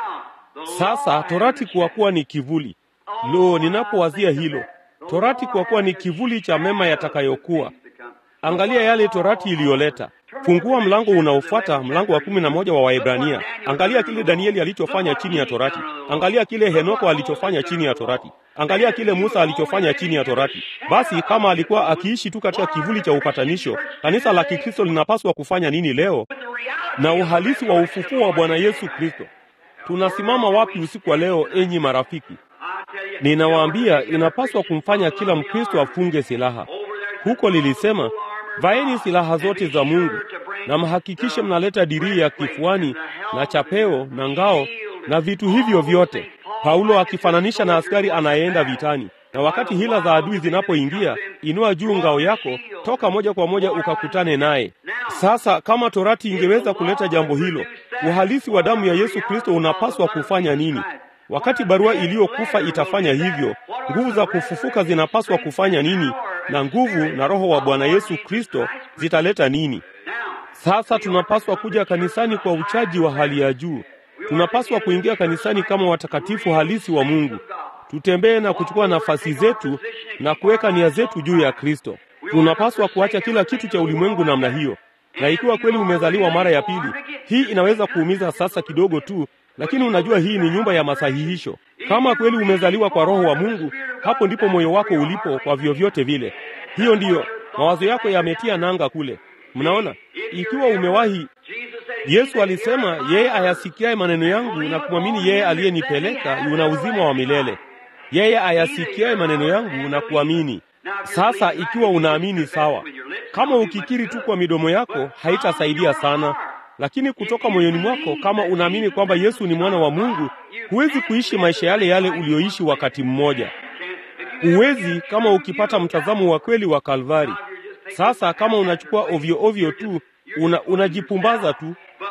Sasa torati kwa kuwa ni kivuli. Lo, ninapowazia hilo, torati kwa kuwa ni kivuli cha mema yatakayokuwa Angalia yale torati iliyoleta. Fungua mlango unaofuata, mlango wa kumi na moja wa Waebrania. Angalia kile Danieli alichofanya chini ya torati. Angalia kile Henoko alichofanya chini ya torati. Angalia kile Musa alichofanya chini ya torati. Basi kama alikuwa akiishi tu katika kivuli cha upatanisho, kanisa la Kikristo linapaswa kufanya nini leo na uhalisi wa ufufuo wa Bwana Yesu Kristo? Tunasimama wapi usiku wa leo, enyi marafiki? Ninawaambia, inapaswa kumfanya kila Mkristo afunge silaha. Huko lilisema vaeni silaha zote za Mungu na mhakikishe mnaleta dirii ya kifuani na chapeo na ngao na vitu hivyo vyote. Paulo akifananisha na askari anayeenda vitani, na wakati hila za adui zinapoingia, inua juu ngao yako, toka moja kwa moja ukakutane naye. Sasa kama torati ingeweza kuleta jambo hilo, uhalisi wa damu ya Yesu Kristo unapaswa kufanya nini? Wakati barua iliyokufa itafanya hivyo, nguvu za kufufuka zinapaswa kufanya nini? Na nguvu na Roho wa Bwana Yesu Kristo zitaleta nini? Sasa tunapaswa kuja kanisani kwa uchaji wa hali ya juu. Tunapaswa kuingia kanisani kama watakatifu halisi wa Mungu. Tutembee na kuchukua nafasi zetu na kuweka nia zetu juu ya Kristo. Tunapaswa kuacha kila kitu cha ulimwengu namna hiyo. Na ikiwa kweli umezaliwa mara ya pili, hii inaweza kuumiza sasa kidogo tu, lakini unajua hii ni nyumba ya masahihisho. Kama kweli umezaliwa kwa Roho wa Mungu, hapo ndipo moyo wako ulipo kwa vyovyote vile. Hiyo ndiyo mawazo yako yametia nanga kule. Mnaona, ikiwa umewahi, Yesu alisema, yeye ayasikiaye maneno yangu na kumwamini yeye aliyenipeleka yuna uzima wa milele. Yeye ayasikiaye maneno yangu na kuamini. Sasa ikiwa unaamini sawa, kama ukikiri tu kwa midomo yako haitasaidia sana lakini kutoka moyoni mwako, kama unaamini kwamba Yesu ni mwana wa Mungu, huwezi kuishi maisha yale yale uliyoishi wakati mmoja. Huwezi kama ukipata mtazamo wa kweli wa Kalvari. Sasa kama unachukua ovyo ovyo tu, una, unajipumbaza tu.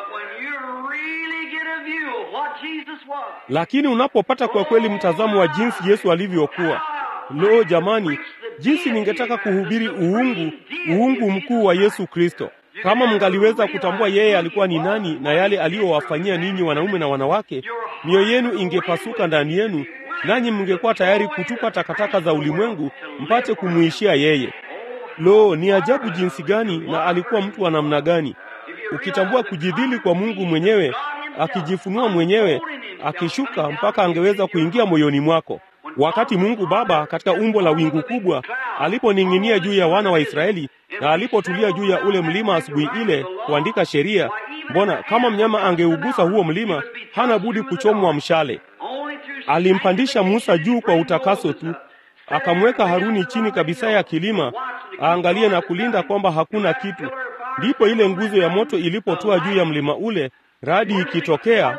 Lakini unapopata kwa kweli mtazamo wa jinsi Yesu alivyokuwa, lo, jamani, jinsi ningetaka kuhubiri uungu, uungu mkuu wa Yesu Kristo. Kama mngaliweza kutambua yeye alikuwa ni nani na yale aliyowafanyia ninyi wanaume na wanawake, mioyo yenu ingepasuka ndani yenu, nanyi mngekuwa tayari kutupa takataka za ulimwengu mpate kumuishia yeye. Lo, ni ajabu jinsi gani! Na alikuwa mtu wa namna gani! Ukitambua kujidhili kwa Mungu mwenyewe, akijifunua mwenyewe, akishuka mpaka angeweza kuingia moyoni mwako. Wakati Mungu Baba katika umbo la wingu kubwa aliponing'inia juu ya wana wa Israeli na alipotulia juu ya ule mlima asubuhi ile kuandika sheria, mbona kama mnyama angeugusa huo mlima, hana budi kuchomwa mshale. Alimpandisha Musa juu kwa utakaso tu, akamweka Haruni chini kabisa ya kilima aangalie na kulinda kwamba hakuna kitu. Ndipo ile nguzo ya moto ilipotua juu ya mlima ule, radi ikitokea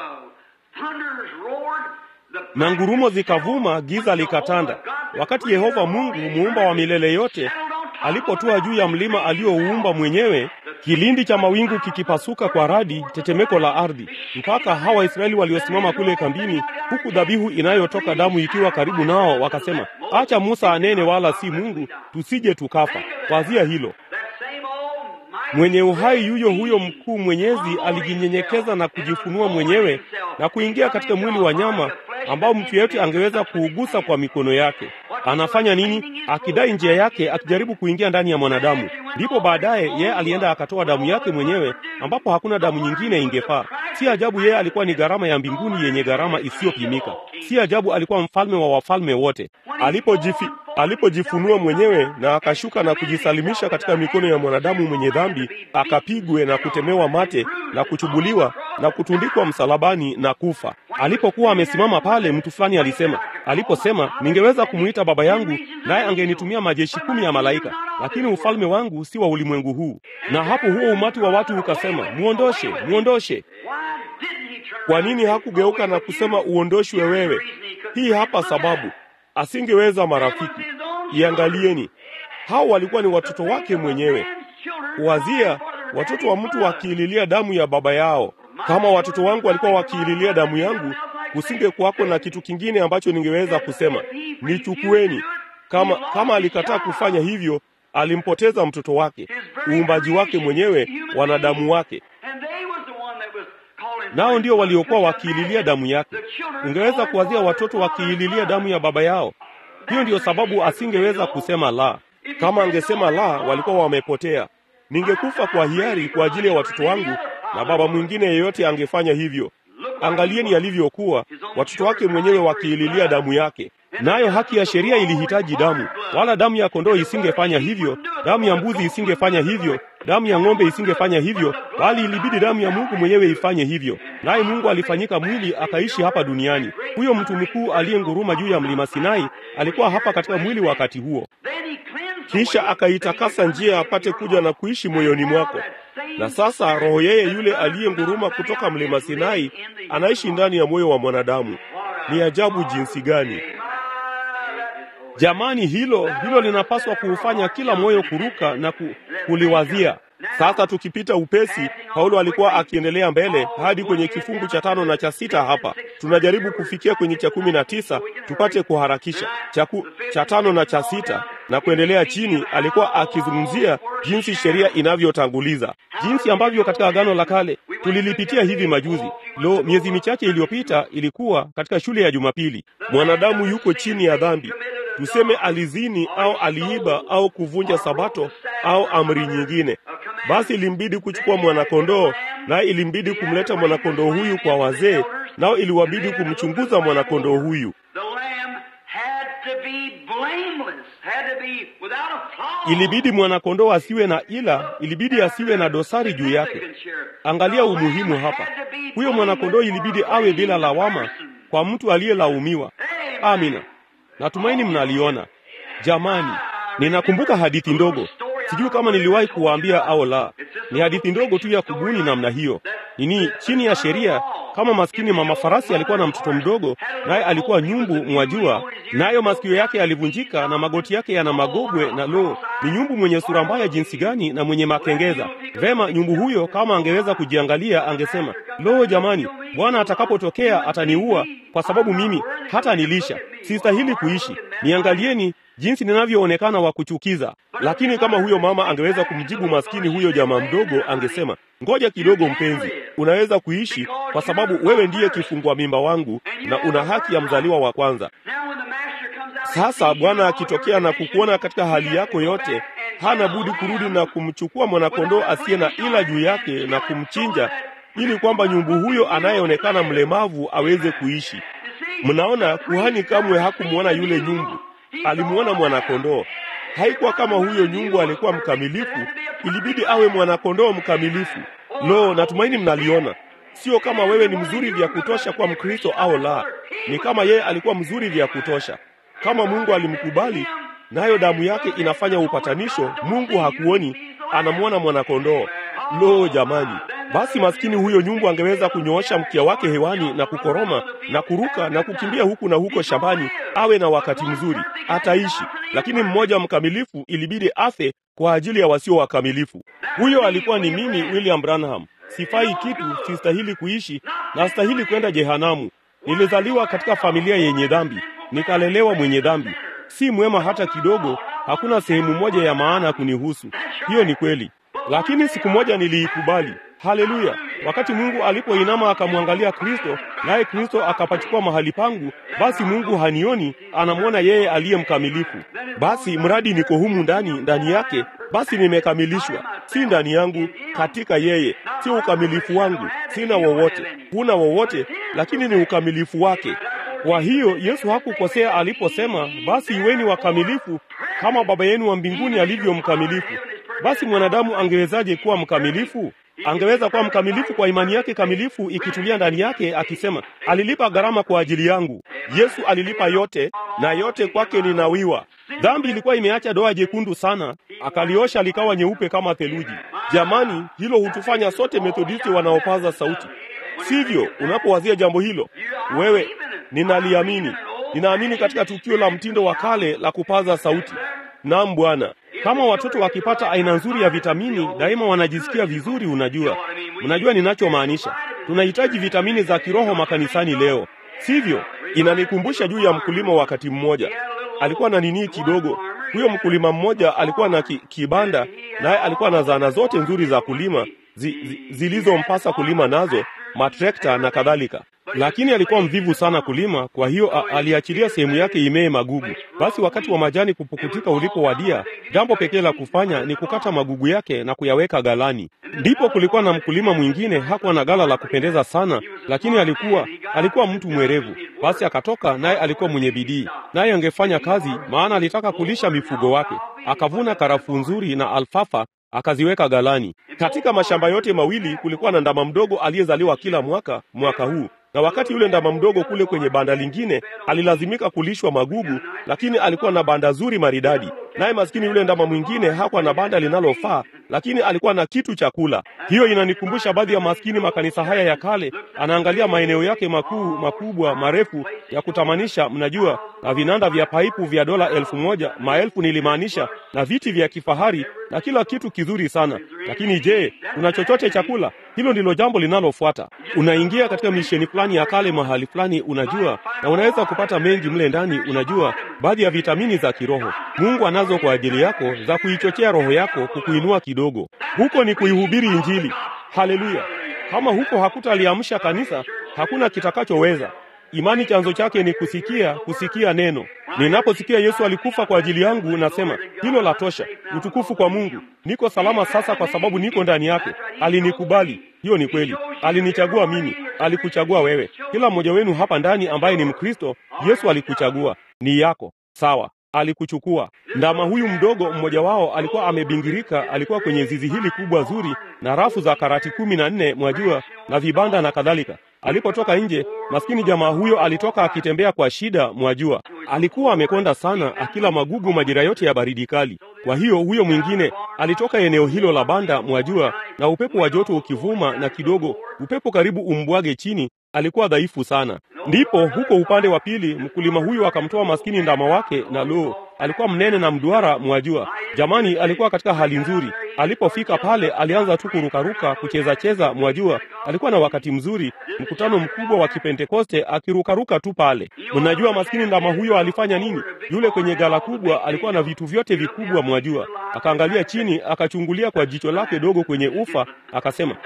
na ngurumo zikavuma, giza likatanda. Wakati Yehova Mungu muumba wa milele yote alipotua juu ya mlima aliouumba mwenyewe, kilindi cha mawingu kikipasuka kwa radi, tetemeko la ardhi, mpaka hawa Waisraeli waliosimama kule kambini, huku dhabihu inayotoka damu ikiwa karibu nao, wakasema, acha Musa anene, wala si Mungu, tusije tukafa. Wazia hilo. Mwenye uhai yuyo huyo mkuu mwenyezi alijinyenyekeza na kujifunua mwenyewe na kuingia katika mwili wa nyama ambao mtu yeyote angeweza kuugusa kwa mikono yake. Anafanya nini? Akidai njia yake, akijaribu kuingia ndani ya mwanadamu. Ndipo baadaye yeye alienda akatoa damu yake mwenyewe, ambapo hakuna damu nyingine ingefaa. Si ajabu yeye alikuwa ni gharama ya mbinguni yenye gharama isiyopimika. Si ajabu alikuwa mfalme wa wafalme wote. Alipojifi alipojifunua mwenyewe na akashuka na kujisalimisha katika mikono ya mwanadamu mwenye dhambi, akapigwe na kutemewa mate na kuchubuliwa na kutundikwa msalabani na kufa. Alipokuwa amesimama pale, mtu fulani alisema, aliposema, ningeweza kumwita baba yangu, naye angenitumia majeshi kumi ya malaika, lakini ufalme wangu si wa ulimwengu huu. Na hapo huo umati wa watu ukasema, muondoshe, muondoshe. Kwa nini hakugeuka na kusema uondoshwe wewe? Hii hapa sababu, asingeweza. Marafiki, iangalieni, hao walikuwa ni watoto wake mwenyewe. Kuwazia watoto wa mtu wakiililia damu ya baba yao. Kama watoto wangu walikuwa wakiililia damu yangu, kusinge kuwako na kitu kingine ambacho ningeweza kusema nichukueni. Kama kama alikataa kufanya hivyo, alimpoteza mtoto wake, uumbaji wake mwenyewe, wanadamu wake nao ndio waliokuwa wakiililia damu yake. Ungeweza kuwazia watoto wakiililia damu ya baba yao. Hiyo ndiyo sababu asingeweza kusema la. Kama angesema la, walikuwa wamepotea. Ningekufa kwa hiari kwa ajili ya watoto wangu, na baba mwingine yeyote angefanya hivyo. Angalieni yalivyokuwa, watoto wake mwenyewe wakiililia damu yake. Nayo haki ya sheria ilihitaji damu, wala damu ya kondoo isingefanya hivyo, damu ya mbuzi isingefanya hivyo, damu ya ng'ombe isingefanya hivyo, bali ilibidi damu ya Mungu mwenyewe ifanye hivyo. Naye Mungu alifanyika mwili akaishi hapa duniani. Huyo mtu mkuu aliyenguruma juu ya mlima Sinai alikuwa hapa katika mwili wakati huo, kisha akaitakasa njia apate kuja na kuishi moyoni mwako. Na sasa roho yeye yule aliyenguruma kutoka mlima Sinai anaishi ndani ya moyo wa mwanadamu. Ni ajabu jinsi gani! Jamani, hilo hilo linapaswa kuufanya kila moyo kuruka na ku, kuliwazia. Sasa tukipita upesi, Paulo alikuwa akiendelea mbele hadi kwenye kifungu cha tano na cha sita. Hapa tunajaribu kufikia kwenye cha kumi na tisa tupate kuharakisha. Cha, ku, cha tano na cha sita na kuendelea chini, alikuwa akizungumzia jinsi sheria inavyotanguliza, jinsi ambavyo katika Agano la Kale tulilipitia hivi majuzi. Lo, miezi michache iliyopita ilikuwa katika shule ya Jumapili. Mwanadamu yuko chini ya dhambi tuseme alizini au aliiba au kuvunja sabato au amri nyingine, basi ilimbidi kuchukua mwanakondoo, naye ilimbidi kumleta mwanakondoo huyu kwa wazee, nao iliwabidi kumchunguza mwanakondoo huyu. Ilibidi mwanakondoo asiwe na ila, ilibidi asiwe na dosari juu yake. Angalia umuhimu hapa, huyo mwanakondoo ilibidi awe bila lawama kwa mtu aliyelaumiwa. Amina. Natumaini mnaliona jamani. Ninakumbuka hadithi ndogo, sijui kama niliwahi kuwaambia au la. Ni hadithi ndogo tu ya kubuni namna hiyo. Nini, chini ya sheria, kama maskini mama farasi alikuwa na mtoto mdogo, naye alikuwa nyumbu, mwajua, nayo masikio yake yalivunjika na magoti yake yana magogwe, na lo, ni nyumbu mwenye sura mbaya jinsi gani na mwenye makengeza. Vema, nyumbu huyo kama angeweza kujiangalia, angesema lo, jamani, Bwana atakapotokea ataniua kwa sababu mimi hata nilisha sistahili kuishi. Niangalieni jinsi ninavyoonekana wa kuchukiza. Lakini kama huyo mama angeweza kumjibu maskini huyo jamaa mdogo, angesema ngoja kidogo, mpenzi, unaweza kuishi kwa sababu wewe ndiye kifungua mimba wangu na una haki ya mzaliwa wa kwanza. Sasa Bwana akitokea na kukuona katika hali yako yote, hana budi kurudi na kumchukua mwanakondoo asiye na ila juu yake na kumchinja, ili kwamba nyumbu huyo anayeonekana mlemavu aweze kuishi. Mnaona, kuhani kamwe hakumwona yule nyumbu, alimwona mwanakondoo. Haikuwa kama huyo nyumbu alikuwa mkamilifu, ilibidi awe mwanakondoo mkamilifu. Lo, natumaini mnaliona. Sio kama wewe ni mzuri vya kutosha kwa Mkristo au la, ni kama yeye alikuwa mzuri vya kutosha. Kama Mungu alimkubali, nayo damu yake inafanya upatanisho, Mungu hakuoni, anamwona mwanakondoo. Lo, jamani! Basi maskini huyo nyumbu angeweza kunyoosha mkia wake hewani na kukoroma na kuruka na kukimbia huku na huko shambani, awe na wakati mzuri, ataishi. Lakini mmoja mkamilifu ilibidi afe kwa ajili ya wasio wakamilifu. Huyo alikuwa ni mimi, William Branham. Sifai kitu, sistahili kuishi na stahili kwenda jehanamu. Nilizaliwa katika familia yenye dhambi, nikalelewa mwenye dhambi, si mwema hata kidogo. Hakuna sehemu moja ya maana kunihusu. Hiyo ni kweli, lakini siku moja niliikubali. Haleluya! Wakati Mungu alipoinama akamwangalia Kristo, naye Kristo akapachukua mahali pangu, basi Mungu hanioni, anamwona yeye aliye mkamilifu. Basi mradi niko humu ndani ndani yake, basi nimekamilishwa, si ndani yangu, katika yeye. Si ukamilifu wangu, sina wowote, huna wowote, lakini ni ukamilifu wake. Kwa hiyo Yesu hakukosea aliposema, basi iweni wakamilifu kama Baba yenu wa mbinguni alivyo mkamilifu. Basi mwanadamu angewezaje kuwa mkamilifu? Angeweza kuwa mkamilifu kwa imani yake kamilifu ikitulia ndani yake, akisema alilipa gharama kwa ajili yangu. Yesu alilipa yote, na yote kwake linawiwa. Dhambi ilikuwa imeacha doa jekundu sana, akaliosha likawa nyeupe kama theluji. Jamani, hilo hutufanya sote Methodisti wanaopaza sauti, sivyo? Unapowazia jambo hilo, wewe, ninaliamini. Ninaamini katika tukio la mtindo wa kale la kupaza sauti. Naam Bwana, kama watoto wakipata aina nzuri ya vitamini daima wanajisikia vizuri. Unajua, unajua ninachomaanisha. Tunahitaji vitamini za kiroho makanisani leo, sivyo? Inanikumbusha juu ya mkulima. Wakati mmoja alikuwa na nini kidogo. Huyo mkulima mmoja alikuwa na ki, kibanda, naye alikuwa na zana zote nzuri za kulima zi, zi, zilizompasa kulima nazo, matrekta na kadhalika lakini alikuwa mvivu sana kulima. Kwa hiyo a, aliachilia sehemu yake imee magugu. Basi wakati wa majani kupukutika ulipowadia, jambo pekee la kufanya ni kukata magugu yake na kuyaweka galani. Ndipo kulikuwa na mkulima mwingine, hakuwa na gala la kupendeza sana, lakini alikuwa alikuwa mtu mwerevu. Basi akatoka, naye alikuwa mwenye bidii, naye angefanya kazi, maana alitaka kulisha mifugo wake. Akavuna karafuu nzuri na alfafa akaziweka galani. Katika mashamba yote mawili kulikuwa na ndama mdogo aliyezaliwa kila mwaka mwaka huu na wakati yule ndama mdogo kule kwenye banda lingine alilazimika kulishwa magugu, lakini alikuwa na banda zuri maridadi. Naye maskini yule ndama mwingine hakuwa na banda linalofaa, lakini alikuwa na kitu cha kula. Hiyo inanikumbusha baadhi ya maskini makanisa haya ya kale, anaangalia maeneo yake makuu makubwa marefu ya kutamanisha, mnajua, na vinanda vya paipu vya dola elfu moja maelfu nilimaanisha, na viti vya kifahari na kila kitu kizuri sana. Lakini je, una chochote cha kula? Hilo ndilo jambo linalofuata. Unaingia katika misheni fulani ya kale mahali fulani, unajua, na unaweza kupata mengi mle ndani, unajua, baadhi ya vitamini za kiroho Mungu anazo kwa ajili yako za kuichochea roho yako, kukuinua kidogo. Huko ni kuihubiri Injili. Haleluya! Kama huko hakutaliamsha kanisa, hakuna kitakachoweza. Imani chanzo chake ni kusikia, kusikia neno. Ninaposikia Yesu alikufa kwa ajili yangu, nasema hilo la tosha. Utukufu kwa Mungu. Niko salama sasa kwa sababu niko ndani yake. Alinikubali. Hiyo ni kweli. Alinichagua mimi, alikuchagua wewe. Kila mmoja wenu hapa ndani ambaye ni Mkristo, Yesu alikuchagua. Ni yako. Sawa. Alikuchukua. Ndama huyu mdogo mmoja wao alikuwa amebingirika, alikuwa kwenye zizi hili kubwa zuri na rafu za karati kumi na nne mwajua, na vibanda na kadhalika. Alipotoka nje, maskini jamaa huyo alitoka akitembea kwa shida, mwajua. Alikuwa amekonda sana, akila magugu majira yote ya baridi kali. Kwa hiyo huyo mwingine alitoka eneo hilo la banda, mwajua, na upepo wa joto ukivuma, na kidogo upepo karibu umbwage chini, alikuwa dhaifu sana. Ndipo huko upande wa pili mkulima huyo akamtoa maskini ndama wake, na lo, alikuwa mnene na mduara, mwajua. Jamani, alikuwa katika hali nzuri. Alipofika pale, alianza tu kurukaruka, kucheza cheza, mwajua. Alikuwa na wakati mzuri, mkutano mkubwa wa Kipentekoste, akirukaruka tu pale. Mnajua maskini ndama huyo alifanya nini? Yule kwenye gala kubwa alikuwa na vitu vyote vikubwa, mwajua. Akaangalia chini, akachungulia kwa jicho lake dogo kwenye ufa, akasema,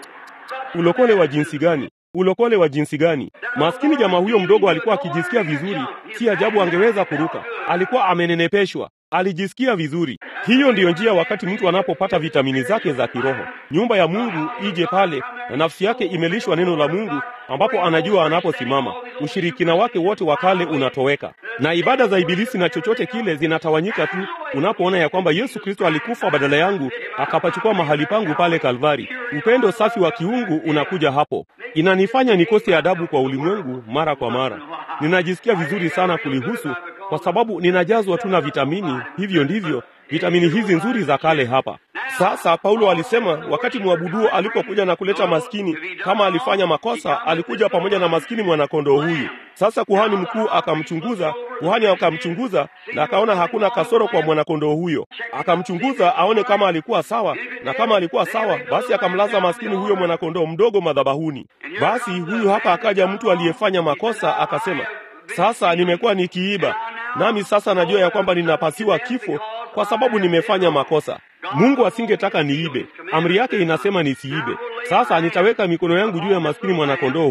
ulokole wa jinsi gani ulokole wa jinsi gani! Maskini jamaa huyo mdogo alikuwa akijisikia vizuri, si ajabu angeweza kuruka. Alikuwa amenenepeshwa, alijisikia vizuri. Hiyo ndiyo njia wakati mtu anapopata vitamini zake za kiroho. Nyumba ya Mungu ije pale na nafsi yake imelishwa neno la Mungu, ambapo anajua anaposimama, ushirikina wake wote wa kale unatoweka, na ibada za ibilisi na chochote kile zinatawanyika tu unapoona ya kwamba Yesu Kristo alikufa badala yangu, akapachukua mahali pangu pale Kalvari. Upendo safi wa kiungu unakuja hapo. Inanifanya nikose adabu kwa ulimwengu mara kwa mara. Ninajisikia vizuri sana kulihusu kwa sababu ninajazwa tu na vitamini. Hivyo ndivyo vitamini hizi nzuri za kale hapa. Sasa Paulo alisema wakati mwabuduo alipokuja na kuleta maskini, kama alifanya makosa, alikuja pamoja na maskini mwanakondoo huyu. Sasa kuhani mkuu akamchunguza, kuhani akamchunguza na akaona hakuna kasoro kwa mwanakondoo huyo. Akamchunguza aone kama alikuwa sawa, na kama alikuwa sawa, basi akamlaza maskini huyo mwanakondoo mdogo madhabahuni. Basi huyu hapa akaja mtu aliyefanya makosa, akasema, sasa nimekuwa nikiiba, nami sasa najua ya kwamba ninapasiwa kifo kwa sababu nimefanya makosa. Mungu asingetaka niibe, amri yake inasema nisiibe. Sasa nitaweka mikono yangu juu ya maskini mwanakondoo huyu.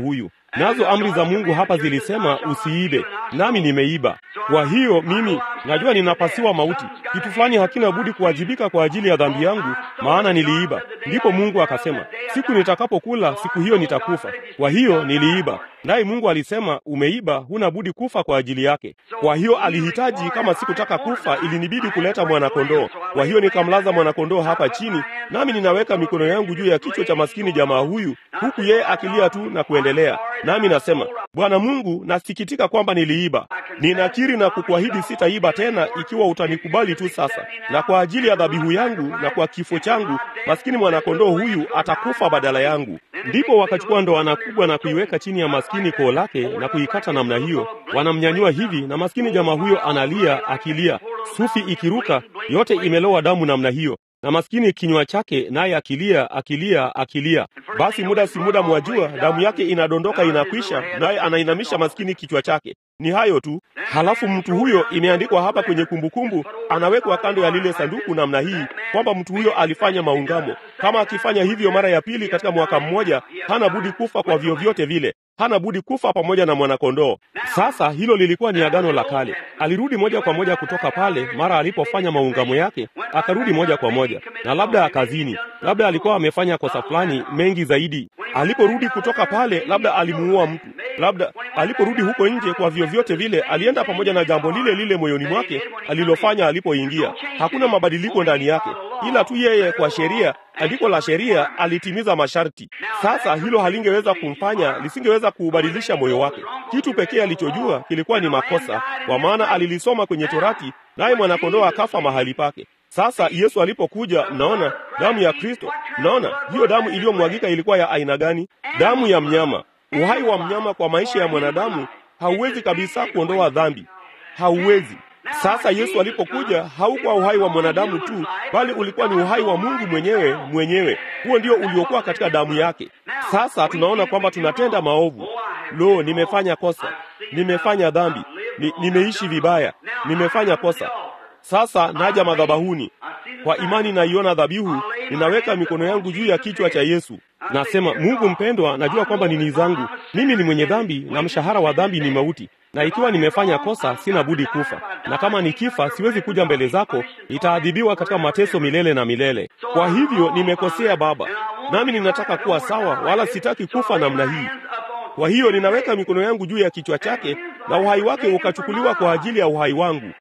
nazo amri za Mungu hapa zilisema usiibe, nami nimeiba. Kwa hiyo mimi najua ninapasiwa mauti. Kitu fulani hakina budi kuwajibika kwa ajili ya dhambi yangu, maana niliiba. Ndipo Mungu akasema, siku nitakapokula, siku hiyo nitakufa. Kwa hiyo niliiba. Naye Mungu alisema, umeiba, huna budi kufa kwa ajili yake. Kwa hiyo alihitaji, kama sikutaka kufa, ilinibidi kuleta mwanakondoo. Kwa hiyo nikamlaza mwanakondoo hapa chini, nami ninaweka mikono yangu juu ya kichwa cha maskini jamaa huyu, huku yeye akilia tu na kuendelea. Nami nasema, Bwana Mungu, nasikitika kwamba niliiba. Ninakiri na kukuahidi sitaiba tena, ikiwa utanikubali tu sasa. Na kwa ajili ya dhabihu yangu na kwa kifo changu, maskini mwanakondoo huyu atakufa badala yangu. Ndipo wakachukua ndoana kubwa na kuiweka chini ya maskini koo lake na kuikata namna hiyo, wanamnyanyua hivi, na maskini jamaa huyo analia akilia, sufi ikiruka, yote imelowa damu namna hiyo na maskini kinywa chake naye akilia akilia akilia. Basi muda si muda, mwajua, damu yake inadondoka inakwisha, naye anainamisha maskini kichwa chake. Ni hayo tu. Halafu mtu huyo, imeandikwa hapa kwenye kumbukumbu, anawekwa kando ya lile sanduku namna hii, kwamba mtu huyo alifanya maungamo. Kama akifanya hivyo mara ya pili katika mwaka mmoja, hana budi kufa kwa vyovyote vile hana budi kufa pamoja na mwanakondoo. Sasa hilo lilikuwa ni agano la kale. Alirudi moja kwa moja kutoka pale mara alipofanya maungamo yake, akarudi moja kwa moja, na labda akazini, labda alikuwa amefanya kosa fulani mengi zaidi. Aliporudi kutoka pale, labda alimuua mtu, labda aliporudi huko nje, kwa vyovyote vile alienda pamoja na jambo lile lile moyoni mwake alilofanya alipoingia. Hakuna mabadiliko ndani yake, ila tu yeye kwa sheria andiko la sheria alitimiza masharti. Sasa hilo halingeweza kumfanya, lisingeweza kuubadilisha moyo wake. Kitu pekee alichojua kilikuwa ni makosa, kwa maana alilisoma kwenye Torati, naye mwanakondoo akafa mahali pake. Sasa Yesu alipokuja, mnaona damu ya Kristo, mnaona hiyo damu iliyomwagika ilikuwa ya aina gani? Damu ya mnyama. Uhai wa mnyama kwa maisha ya mwanadamu hauwezi kabisa kuondoa dhambi, hauwezi. Sasa Yesu alipokuja haukuwa uhai wa mwanadamu tu, bali ulikuwa ni uhai wa Mungu mwenyewe mwenyewe. Huo ndio uliokuwa katika damu yake. Sasa tunaona kwamba tunatenda maovu. Lo, nimefanya kosa, nimefanya dhambi, ni, nimeishi vibaya, nimefanya kosa. Sasa naja madhabahuni kwa imani, naiona dhabihu, ninaweka mikono yangu juu ya kichwa cha Yesu. Nasema, Mungu mpendwa, najua kwamba nini zangu mimi ni mwenye dhambi, na mshahara wa dhambi ni mauti na ikiwa nimefanya kosa, sina budi kufa, na kama nikifa, siwezi kuja mbele zako, nitaadhibiwa katika mateso milele na milele. Kwa hivyo nimekosea Baba, nami ninataka kuwa sawa, wala sitaki kufa namna hii. Kwa hiyo ninaweka mikono yangu juu ya kichwa chake, na uhai wake ukachukuliwa kwa ajili ya uhai wangu.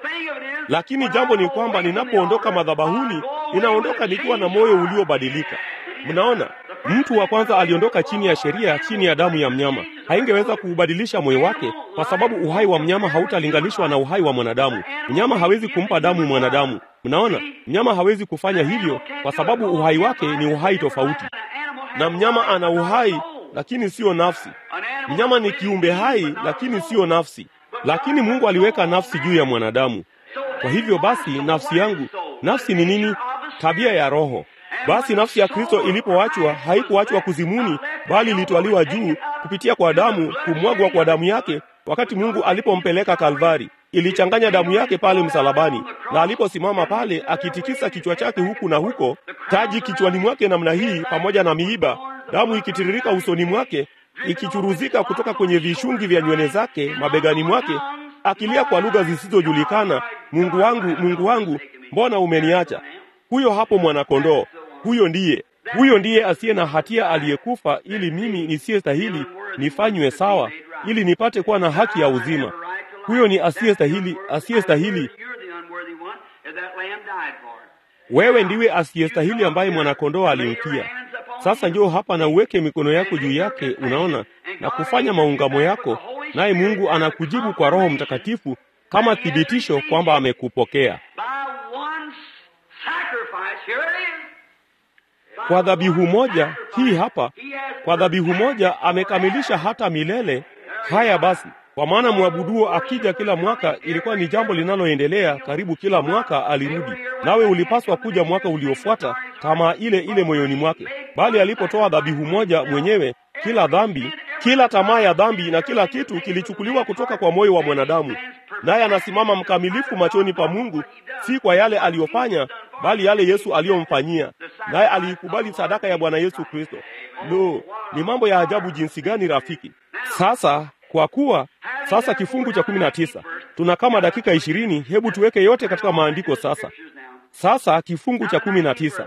Lakini jambo ni kwamba ninapoondoka madhabahuni, ninaondoka nikiwa na moyo uliobadilika. Mnaona, mtu wa kwanza aliondoka chini ya sheria, chini ya damu ya mnyama. Haingeweza kuubadilisha moyo wake, kwa sababu uhai wa mnyama hautalinganishwa na uhai wa mwanadamu. Mnyama hawezi kumpa damu mwanadamu. Mnaona, mnyama hawezi kufanya hivyo, kwa sababu uhai wake ni uhai tofauti, na mnyama ana uhai lakini siyo nafsi. Mnyama ni kiumbe hai lakini siyo nafsi, lakini Mungu aliweka nafsi juu ya mwanadamu. Kwa hivyo basi, nafsi yangu, nafsi ni nini? Tabia ya Roho. Basi nafsi ya Kristo ilipoachwa haikuachwa kuzimuni, bali ilitwaliwa juu kupitia kwa damu, kumwagwa kwa damu yake wakati Mungu alipompeleka Kalvari. Ilichanganya damu yake pale msalabani, na aliposimama pale akitikisa kichwa chake huku na huko, taji kichwani mwake namna hii, pamoja na miiba, damu ikitiririka usoni mwake, ikichuruzika kutoka kwenye vishungi vya nywele zake mabegani mwake, akilia kwa lugha zisizojulikana, Mungu wangu, Mungu wangu, mbona umeniacha? Huyo hapo mwanakondoo. Huyo ndiye, huyo ndiye asiye na hatia aliyekufa, ili mimi nisiyestahili nifanywe sawa, ili nipate kuwa na haki ya uzima. Huyo ni asiyestahili, asiyestahili. Wewe ndiwe asiyestahili ambaye mwanakondoo alimtia. Sasa njoo hapa na uweke mikono yako juu yake, unaona, na kufanya maungamo yako, naye Mungu anakujibu kwa Roho Mtakatifu kama thibitisho kwamba amekupokea. Kwa dhabihu moja hii hapa, kwa dhabihu moja amekamilisha hata milele. Haya basi, kwa maana mwabuduo akija kila mwaka, ilikuwa ni jambo linaloendelea karibu kila mwaka alirudi. Nawe ulipaswa kuja mwaka uliofuata, tamaa ile ile moyoni mwake. Bali alipotoa dhabihu moja mwenyewe, kila dhambi, kila tamaa ya dhambi na kila kitu kilichukuliwa kutoka kwa moyo wa mwanadamu, naye anasimama mkamilifu machoni pa Mungu, si kwa yale aliyofanya, bali yale Yesu aliyomfanyia. Naye aliikubali sadaka ya Bwana Yesu Kristo. Lo, ni mambo ya ajabu jinsi gani, rafiki! Sasa kwa kuwa sasa kifungu cha kumi na tisa tuna kama dakika ishirini, hebu tuweke yote katika maandiko sasa. Sasa kifungu cha kumi na tisa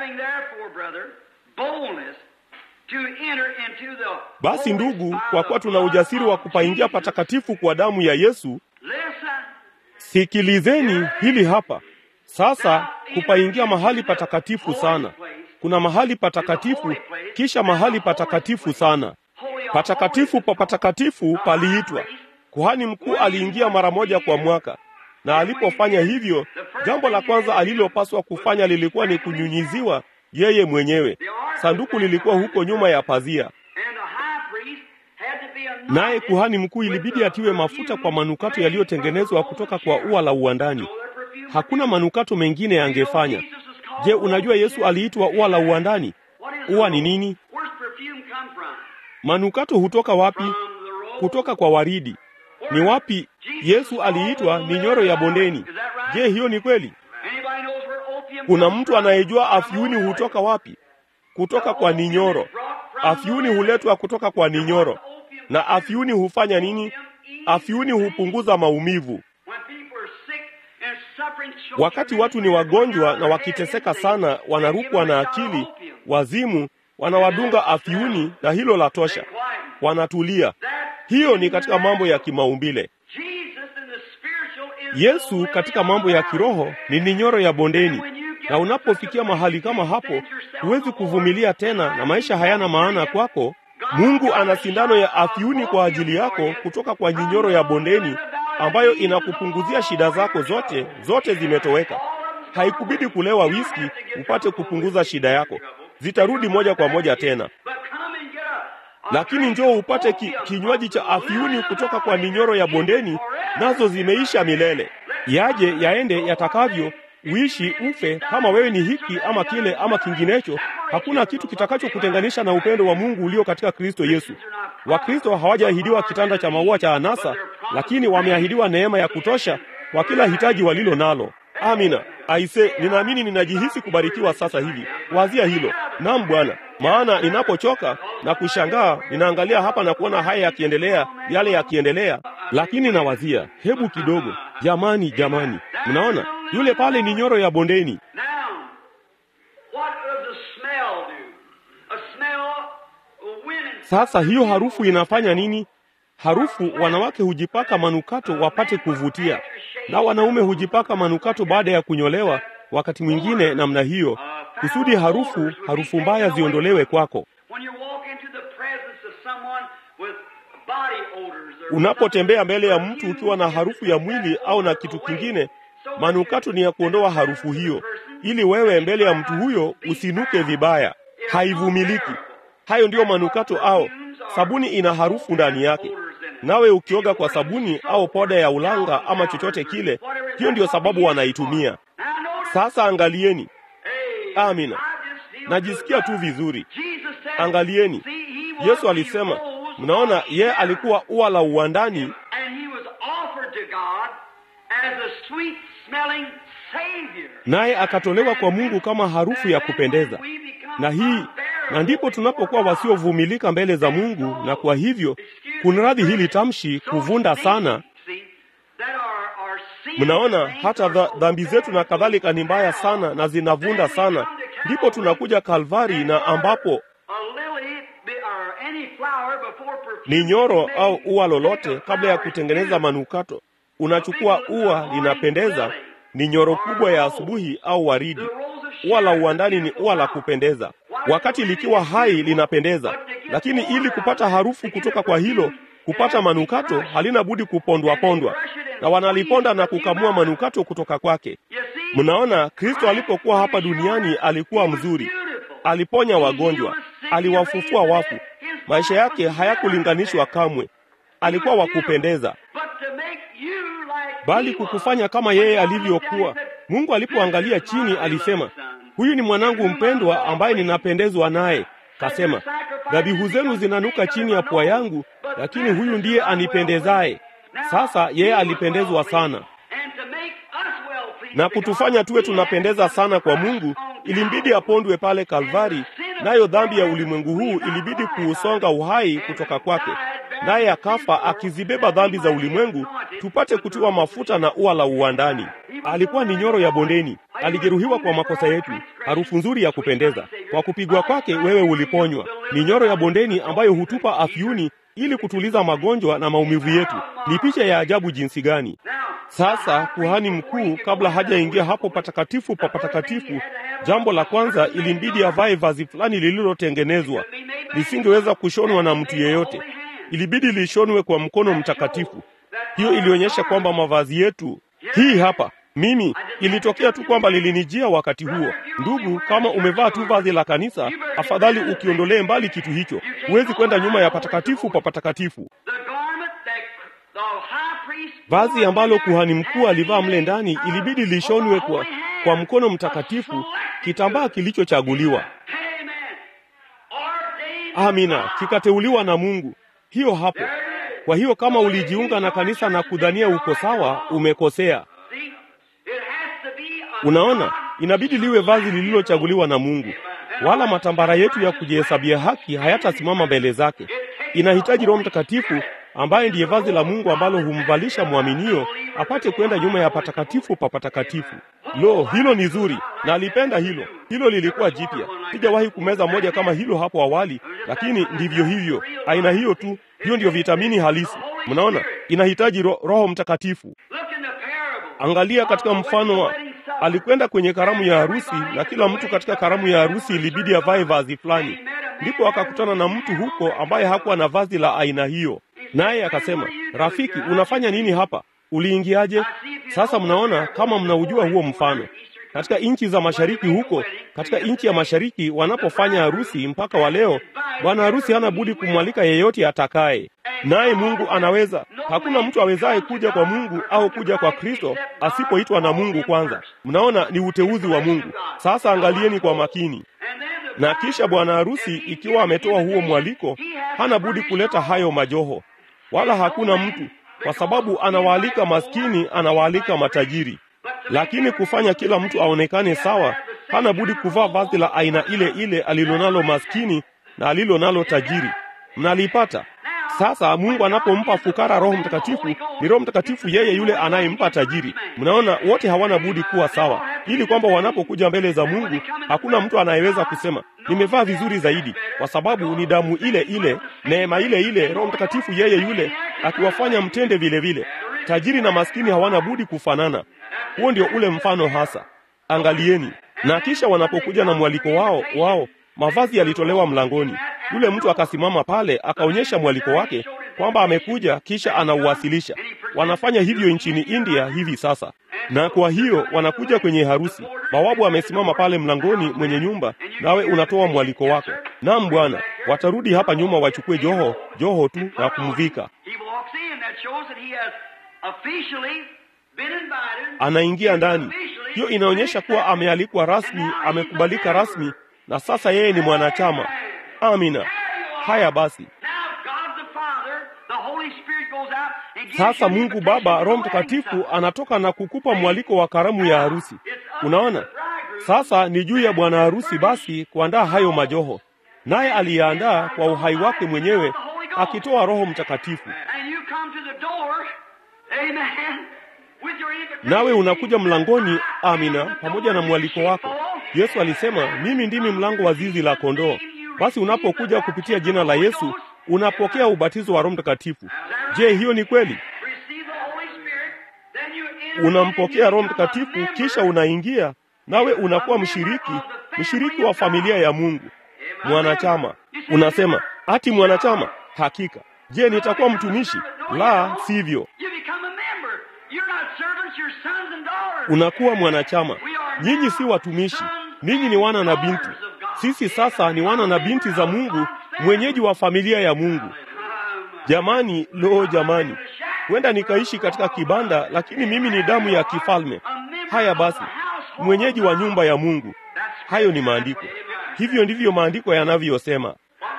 basi ndugu, kwa kuwa tuna ujasiri wa kupaingia patakatifu kwa damu ya Yesu, sikilizeni hili hapa sasa. Kupaingia mahali patakatifu sana, kuna mahali patakatifu, kisha mahali patakatifu sana. Patakatifu pa patakatifu paliitwa. Kuhani mkuu aliingia mara moja kwa mwaka, na alipofanya hivyo, jambo la kwanza alilopaswa kufanya lilikuwa ni kunyunyiziwa yeye mwenyewe. Sanduku lilikuwa huko nyuma ya pazia, naye kuhani mkuu ilibidi atiwe mafuta kwa manukato yaliyotengenezwa kutoka kwa ua la uwandani. Hakuna manukato mengine yangefanya. Je, unajua Yesu aliitwa ua la uwandani? Ua ni nini? Manukato hutoka wapi? Kutoka kwa waridi. Ni wapi Yesu aliitwa ni nyoro ya bondeni? Je, hiyo ni kweli? Kuna mtu anayejua afyuni hutoka wapi? Kutoka kwa ninyoro. Afyuni huletwa kutoka kwa ninyoro. Na afyuni hufanya nini? Afyuni hupunguza maumivu. Wakati watu ni wagonjwa na wakiteseka sana, wanarukwa na akili, wazimu, wanawadunga afyuni, na hilo la tosha, wanatulia. Hiyo ni katika mambo ya kimaumbile. Yesu katika mambo ya kiroho ni ninyoro ya bondeni, na unapofikia mahali kama hapo, huwezi kuvumilia tena na maisha hayana maana kwako. Mungu ana sindano ya afyuni kwa ajili yako kutoka kwa nyinyoro ya bondeni ambayo inakupunguzia shida zako zote, zote zimetoweka. Haikubidi kulewa wiski upate kupunguza shida yako, zitarudi moja kwa moja tena. Lakini njoo upate ki, kinywaji cha afyuni kutoka kwa ninyoro ya bondeni, nazo zimeisha milele. Yaje yaende yatakavyo, uishi ufe, kama wewe ni hiki ama kile ama kinginecho, hakuna kitu kitakachokutenganisha na upendo wa Mungu ulio katika Kristo Yesu. Wakristo hawajaahidiwa kitanda cha maua cha anasa, lakini wameahidiwa neema ya kutosha kwa kila hitaji walilo nalo. Amina. Aise, ninaamini ninajihisi kubarikiwa sasa hivi. Wazia hilo. Naam Bwana. Maana ninapochoka na kushangaa, ninaangalia hapa na kuona haya yakiendelea, yale yakiendelea, lakini nawazia, hebu kidogo, jamani, jamani, mnaona yule pale ni nyoro ya bondeni. Sasa hiyo harufu inafanya nini? Harufu, wanawake hujipaka manukato wapate kuvutia, na wanaume hujipaka manukato baada ya kunyolewa, wakati mwingine namna hiyo, kusudi harufu harufu mbaya ziondolewe kwako. Unapotembea mbele ya mtu ukiwa na harufu ya mwili au na kitu kingine, manukato ni ya kuondoa harufu hiyo, ili wewe mbele ya mtu huyo usinuke vibaya. Haivumiliki. Hayo ndiyo manukato au sabuni, ina harufu ndani yake. Nawe ukioga kwa sabuni au poda ya ulanga ama chochote kile, hiyo ndiyo sababu wanaitumia. Sasa angalieni. Amina, najisikia tu vizuri. Angalieni, Yesu alisema, mnaona, ye alikuwa ua la uwandani, naye akatolewa kwa Mungu kama harufu ya kupendeza. Na hii na ndipo tunapokuwa wasiovumilika mbele za Mungu, na kwa hivyo kunradhi hili tamshi kuvunda sana. Mnaona, hata dhambi zetu na kadhalika ni mbaya sana na zinavunda sana, ndipo tunakuja Kalvari, na ambapo ni nyoro au ua lolote, kabla ya kutengeneza manukato, unachukua ua linapendeza, ni nyoro kubwa ya asubuhi au waridi. Ua la uwandani ni ua la kupendeza, wakati likiwa hai linapendeza, lakini ili kupata harufu kutoka kwa hilo, kupata manukato, halina budi kupondwa pondwa, na wanaliponda na kukamua manukato kutoka kwake. Mnaona, Kristo alipokuwa hapa duniani alikuwa mzuri, aliponya wagonjwa, aliwafufua wafu. Maisha yake hayakulinganishwa kamwe, alikuwa wa kupendeza, bali kukufanya kama yeye alivyokuwa. Mungu alipoangalia chini alisema, huyu ni mwanangu mpendwa ambaye ninapendezwa naye. Kasema, dhabihu zenu zinanuka chini ya pua yangu, lakini huyu ndiye anipendezaye. Sasa yeye alipendezwa sana na kutufanya tuwe tunapendeza sana kwa Mungu. Ilimbidi apondwe pale Kalvari, nayo dhambi ya ulimwengu huu ilibidi kuusonga uhai kutoka kwake. naye akafa akizibeba dhambi za ulimwengu, tupate kutiwa mafuta na ua la uwandani. Alikuwa ni nyoro ya bondeni, alijeruhiwa kwa makosa yetu, harufu nzuri ya kupendeza. Kwa kupigwa kwake wewe uliponywa. Ni nyoro ya bondeni ambayo hutupa afyuni ili kutuliza magonjwa na maumivu yetu. Ni picha ya ajabu jinsi gani! Sasa kuhani mkuu, kabla hajaingia hapo patakatifu pa patakatifu, jambo la kwanza ilimbidi avae vazi fulani lililotengenezwa, lisingeweza kushonwa na mtu yeyote. Ilibidi lishonwe kwa mkono mtakatifu. Hiyo ilionyesha kwamba mavazi yetu, hii hapa mimi, ilitokea tu kwamba lilinijia wakati huo. Ndugu, kama umevaa tu vazi la kanisa, afadhali ukiondolee mbali kitu hicho. Huwezi kwenda nyuma ya patakatifu pa patakatifu. Vazi ambalo kuhani mkuu alivaa mle ndani ilibidi lishonwe kwa, kwa mkono mtakatifu, kitambaa kilichochaguliwa. Amina, kikateuliwa na Mungu. Hiyo hapo. Kwa hiyo kama ulijiunga na kanisa na kudhania uko sawa, umekosea. Unaona, inabidi liwe vazi lililochaguliwa na Mungu, wala matambara yetu ya kujihesabia haki hayatasimama mbele zake. Inahitaji Roho Mtakatifu ambaye ndiye vazi la Mungu ambalo humvalisha mwaminio apate kwenda nyuma ya patakatifu pa patakatifu. Lo, hilo ni zuri, na alipenda hilo. Hilo lilikuwa jipya, sijawahi kumeza moja kama hilo hapo awali, lakini ndivyo hivyo, aina hiyo tu. Hiyo ndiyo vitamini halisi. Mnaona, inahitaji ro Roho Mtakatifu. Angalia katika mfano wa alikwenda kwenye karamu ya harusi, na kila mtu katika karamu ya harusi ilibidi avae vazi fulani. Ndipo akakutana na mtu huko ambaye hakuwa na vazi la aina hiyo, naye akasema, rafiki, unafanya nini hapa? Uliingiaje? Sasa mnaona kama mnaujua huo mfano katika nchi za mashariki huko, katika nchi ya mashariki wanapofanya harusi mpaka wa leo, bwana harusi hana budi kumwalika yeyote atakaye, naye Mungu anaweza. Hakuna mtu awezaye kuja kwa Mungu au kuja kwa Kristo asipoitwa na Mungu kwanza. Mnaona, ni uteuzi wa Mungu. Sasa angalieni kwa makini. Na kisha bwana harusi ikiwa ametoa huo mwaliko, hana budi kuleta hayo majoho, wala hakuna mtu, kwa sababu anawaalika maskini, anawaalika matajiri lakini kufanya kila mtu aonekane sawa, hana budi kuvaa vazi la aina ile ile alilonalo maskini na alilonalo tajiri. Mnalipata sasa? Mungu anapompa fukara Roho Mtakatifu, ni Roho Mtakatifu yeye yule anayempa tajiri. Mnaona, wote hawana budi kuwa sawa, ili kwamba wanapokuja mbele za Mungu hakuna mtu anayeweza kusema nimevaa vizuri zaidi, kwa sababu ni damu ile ile, neema ile ile, Roho Mtakatifu yeye yule akiwafanya mtende vile vile. Tajiri na maskini hawana budi kufanana. Huo ndio ule mfano hasa. Angalieni. Na kisha wanapokuja na mwaliko wao wao, mavazi yalitolewa mlangoni. Yule mtu akasimama pale akaonyesha mwaliko wake kwamba amekuja, kisha anauwasilisha. Wanafanya hivyo nchini India hivi sasa, na kwa hiyo wanakuja kwenye harusi. Bawabu amesimama pale mlangoni, mwenye nyumba, nawe unatoa mwaliko wako. Naam bwana, watarudi hapa nyuma wachukue joho joho tu na kumvika. Anaingia ndani. Hiyo inaonyesha kuwa amealikwa rasmi, amekubalika rasmi, na sasa yeye ni mwanachama. Amina. Haya basi, sasa Mungu Baba, Roho Mtakatifu anatoka na kukupa mwaliko wa karamu ya harusi. Unaona, sasa ni juu ya bwana harusi basi kuandaa hayo majoho, naye aliyaandaa kwa uhai wake mwenyewe, akitoa Roho Mtakatifu. Nawe unakuja mlangoni, amina, pamoja na mwaliko wako. Yesu alisema, mimi ndimi mlango wa zizi la kondoo. Basi unapokuja kupitia jina la Yesu unapokea ubatizo wa Roho Mtakatifu. Je, hiyo ni kweli? Unampokea Roho Mtakatifu, kisha unaingia nawe unakuwa mshiriki, mshiriki wa familia ya Mungu, mwanachama. Unasema ati mwanachama? Hakika. Je, nitakuwa mtumishi? La, sivyo. Unakuwa mwanachama. Nyinyi si watumishi, ninyi ni wana na binti. Sisi sasa ni wana na binti za Mungu, mwenyeji wa familia ya Mungu. Jamani, lo, jamani, huenda nikaishi katika kibanda, lakini mimi ni damu ya kifalme. Haya basi, mwenyeji wa nyumba ya Mungu. Hayo ni maandiko. Hivyo ndivyo maandiko yanavyosema.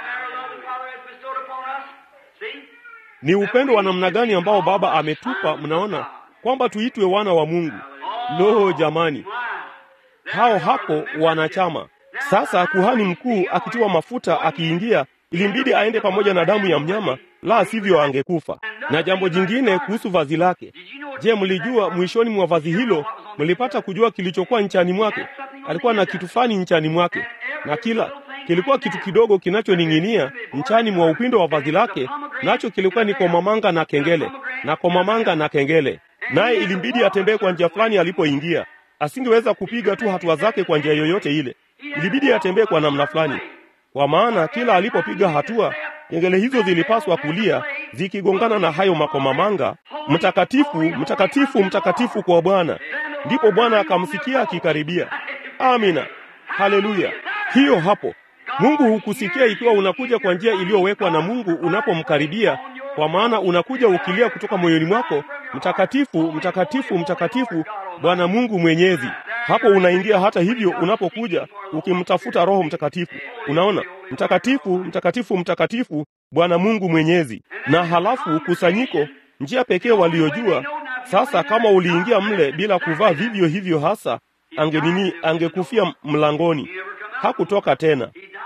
Ni upendo wa namna gani ambao Baba ametupa, mnaona kwamba tuitwe wana wa Mungu. Lo, jamani, hao hapo wanachama. Sasa kuhani mkuu akitiwa mafuta akiingia, ilimbidi aende pamoja na damu ya mnyama la sivyo angekufa. Na jambo jingine kuhusu vazi lake, je, mlijua mwishoni mwa vazi hilo, mlipata kujua kilichokuwa nchani mwake? Alikuwa na kitu fulani nchani mwake, na kila kilikuwa kitu kidogo kinachoning'inia nchani mwa upindo wa vazi lake, nacho kilikuwa ni komamanga na kengele, na komamanga na kengele. Naye ilimbidi atembee kwa njia fulani alipoingia. Asingeweza kupiga tu hatua zake kwa njia yoyote ile, ilibidi atembee kwa namna fulani, kwa maana kila alipopiga hatua kengele hizo zilipaswa kulia zikigongana na hayo makomamanga, mtakatifu, mtakatifu, mtakatifu kwa Bwana. Ndipo Bwana akamsikia akikaribia. Amina, haleluya! Hiyo hapo Mungu hukusikia ikiwa unakuja kwa njia iliyowekwa na Mungu unapomkaribia, kwa maana unakuja ukilia kutoka moyoni mwako, mtakatifu, mtakatifu, mtakatifu, Bwana Mungu Mwenyezi. Hapo unaingia. Hata hivyo, unapokuja ukimtafuta Roho Mtakatifu, unaona mtakatifu, mtakatifu, mtakatifu, Bwana Mungu Mwenyezi. Na halafu kusanyiko, njia pekee waliojua sasa, kama uliingia mle bila kuvaa vivyo hivyo, hasa angenini, angekufia mlangoni, hakutoka tena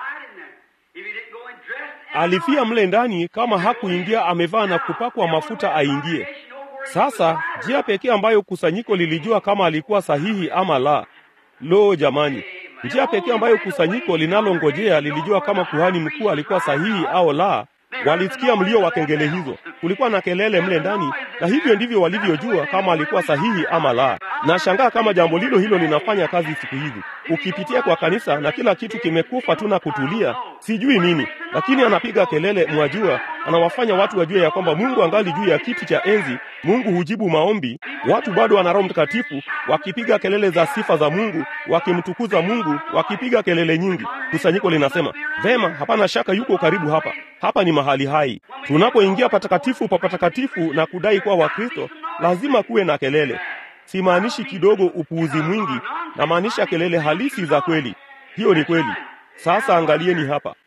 alifia mle ndani kama hakuingia amevaa na kupakwa mafuta aingie. Sasa njia pekee ambayo kusanyiko lilijua kama alikuwa sahihi ama la. Lo, jamani, njia pekee ambayo kusanyiko linalongojea lilijua kama kuhani mkuu alikuwa sahihi au la. Walisikia mlio wa kengele hizo, kulikuwa na kelele mle ndani, na hivyo ndivyo walivyojua kama alikuwa sahihi ama la. Nashangaa kama jambo lilo hilo linafanya kazi siku hizi. Ukipitia kwa kanisa na kila kitu kimekufa tu na kutulia, sijui nini, lakini anapiga kelele, mwajua, anawafanya watu wajue ya kwamba Mungu angali juu ya kiti cha enzi. Mungu hujibu maombi. Watu bado wana Roho Mtakatifu wakipiga kelele za sifa za Mungu, wakimtukuza Mungu, wakipiga kelele nyingi. Kusanyiko linasema vema, hapana shaka yuko karibu hapa. Hapa ni mahali hai. Tunapoingia patakatifu pa patakatifu na kudai kuwa Wakristo, lazima kuwe na kelele. Simaanishi kidogo upuuzi mwingi, namaanisha kelele halisi za kweli. Hiyo ni kweli. Sasa angalieni hapa.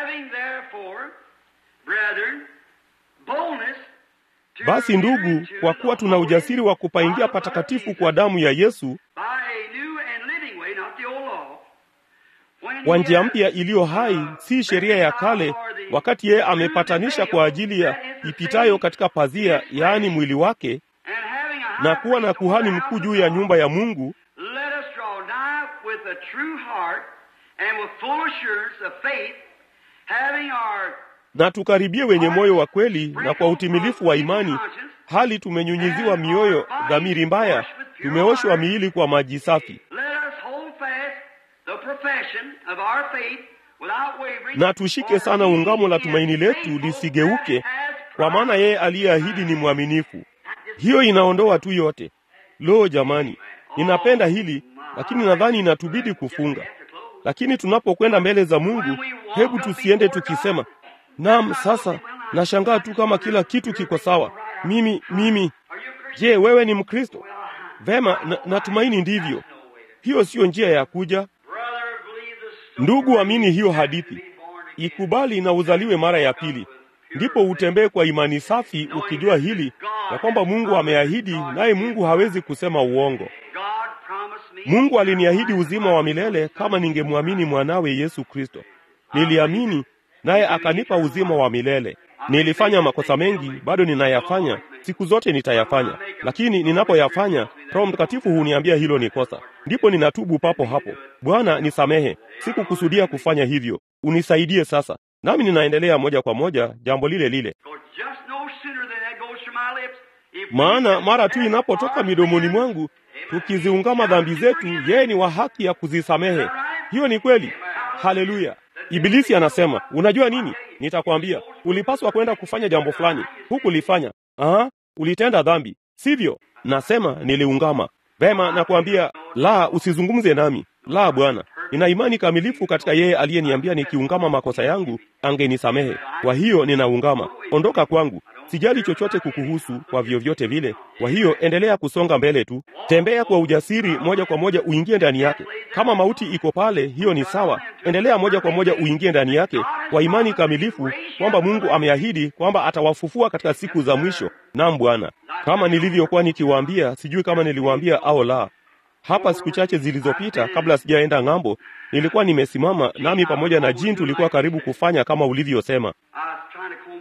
Basi ndugu, kwa kuwa tuna ujasiri wa kupaingia patakatifu kwa damu ya Yesu kwa njia mpya iliyo hai, si sheria ya kale, wakati yeye amepatanisha kwa ajili ya ipitayo katika pazia, yaani mwili wake, na kuwa na kuhani mkuu juu ya nyumba ya Mungu. Na tukaribie wenye moyo wa kweli na kwa utimilifu wa imani, hali tumenyunyiziwa mioyo dhamiri mbaya, tumeoshwa miili kwa maji safi na tushike sana ungamo la tumaini letu lisigeuke, kwa maana yeye aliyeahidi ni mwaminifu. Hiyo inaondoa tu yote. Lo, jamani, ninapenda hili, lakini nadhani inatubidi kufunga. Lakini tunapokwenda mbele za Mungu, hebu tusiende tukisema, naam, sasa nashangaa tu kama kila kitu kiko sawa. Mimi mimi, je, wewe ni Mkristo? Vema, na, natumaini ndivyo. Hiyo siyo njia ya kuja Ndugu, amini hiyo hadithi, ikubali na uzaliwe mara ya pili, ndipo utembee kwa imani safi, ukijua hili ya kwamba Mungu ameahidi, naye Mungu hawezi kusema uongo. Mungu aliniahidi uzima wa milele kama ningemwamini mwanawe Yesu Kristo. Niliamini, naye akanipa uzima wa milele. Nilifanya makosa mengi, bado ninayafanya, siku zote nitayafanya, lakini ninapoyafanya, Roho Mtakatifu huniambia hilo ni kosa, ndipo ninatubu papo hapo. Bwana, nisamehe, sikukusudia kufanya hivyo, unisaidie sasa. Nami ninaendelea moja kwa moja jambo lile lile, maana mara tu inapotoka midomoni mwangu, tukiziungama dhambi zetu, yeye ni wa haki ya kuzisamehe. Hiyo ni kweli. Haleluya! Ibilisi anasema, unajua nini? Nitakwambia, ulipaswa kwenda kufanya jambo fulani, hukulifanya. Aha, ulitenda dhambi, sivyo? Nasema niliungama. Vema, nakwambia la, usizungumze nami. La, Bwana, nina imani kamilifu katika yeye aliyeniambia nikiungama makosa yangu angenisamehe. Kwa hiyo ninaungama. Ondoka kwangu, sijali chochote kukuhusu kwa vyovyote vile. Kwa hiyo endelea kusonga mbele tu, tembea kwa ujasiri, moja kwa moja uingie ndani yake. Kama mauti iko pale, hiyo ni sawa. Endelea moja kwa moja uingie ndani yake kwa imani kamilifu kwamba Mungu ameahidi kwamba atawafufua katika siku za mwisho. Naam Bwana, kama nilivyokuwa nikiwaambia, sijui kama niliwaambia au la. Hapa siku chache zilizopita, kabla sijaenda ng'ambo, nilikuwa nimesimama nami pamoja na Jin tulikuwa karibu kufanya kama ulivyosema.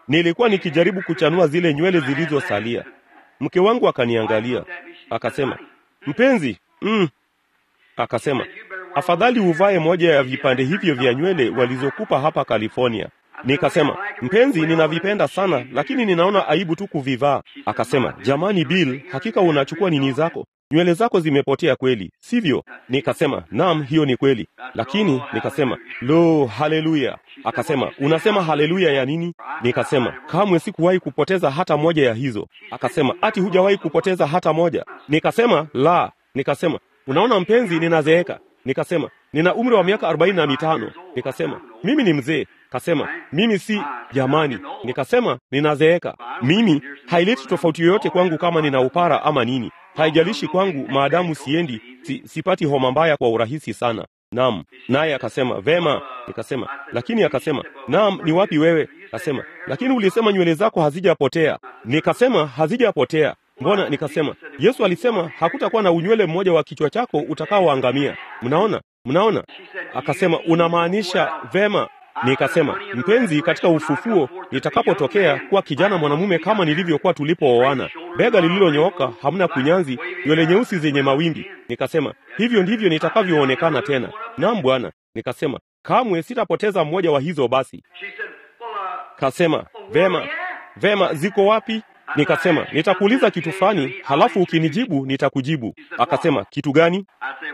nilikuwa nikijaribu kuchanua zile nywele zilizosalia. Mke wangu akaniangalia akasema, mpenzi, mm. Akasema, afadhali uvae moja ya vipande hivyo vya nywele walizokupa hapa California. Nikasema, mpenzi, ninavipenda sana, lakini ninaona aibu tu kuvivaa. Akasema, jamani Bill, hakika unachukua nini zako? Nywele zako zimepotea kweli, sivyo? Nikasema, naam, hiyo ni kweli. Lakini nikasema, lo, haleluya. Akasema, unasema haleluya ya nini? Nikasema, kamwe sikuwahi kupoteza hata moja ya hizo. Akasema, ati hujawahi kupoteza hata moja? Nikasema, la. Nikasema, unaona mpenzi, ninazeeka. Nikasema, nina umri wa miaka arobaini na mitano. Nikasema, mimi ni mzee. Kasema, mimi si jamani. Nikasema, ninazeeka. Mimi haileti tofauti yoyote kwangu kama nina upara ama nini. Haijalishi kwangu maadamu siendi, si, sipati homa mbaya kwa urahisi sana. Naam. Naye akasema, vema. Nikasema, lakini akasema, naam, ni wapi wewe? Akasema, lakini ulisema nywele zako hazijapotea. Nikasema, hazijapotea. Mbona? Nikasema, Yesu alisema hakutakuwa na unywele mmoja wa kichwa chako utakaoangamia. Mnaona? Mnaona? Akasema, unamaanisha vema. Nikasema, mpenzi, katika ufufuo nitakapotokea kuwa kijana mwanamume kama nilivyokuwa tulipooana, bega lililonyooka, hamna kunyanzi, nywele nyeusi zenye mawimbi. Nikasema, hivyo ndivyo nitakavyoonekana tena. Naam Bwana. Nikasema, kamwe sitapoteza mmoja wa hizo. Basi kasema, vema, vema, ziko wapi? Nikasema, nitakuuliza kitu fulani, halafu ukinijibu nitakujibu. Akasema, kitu gani?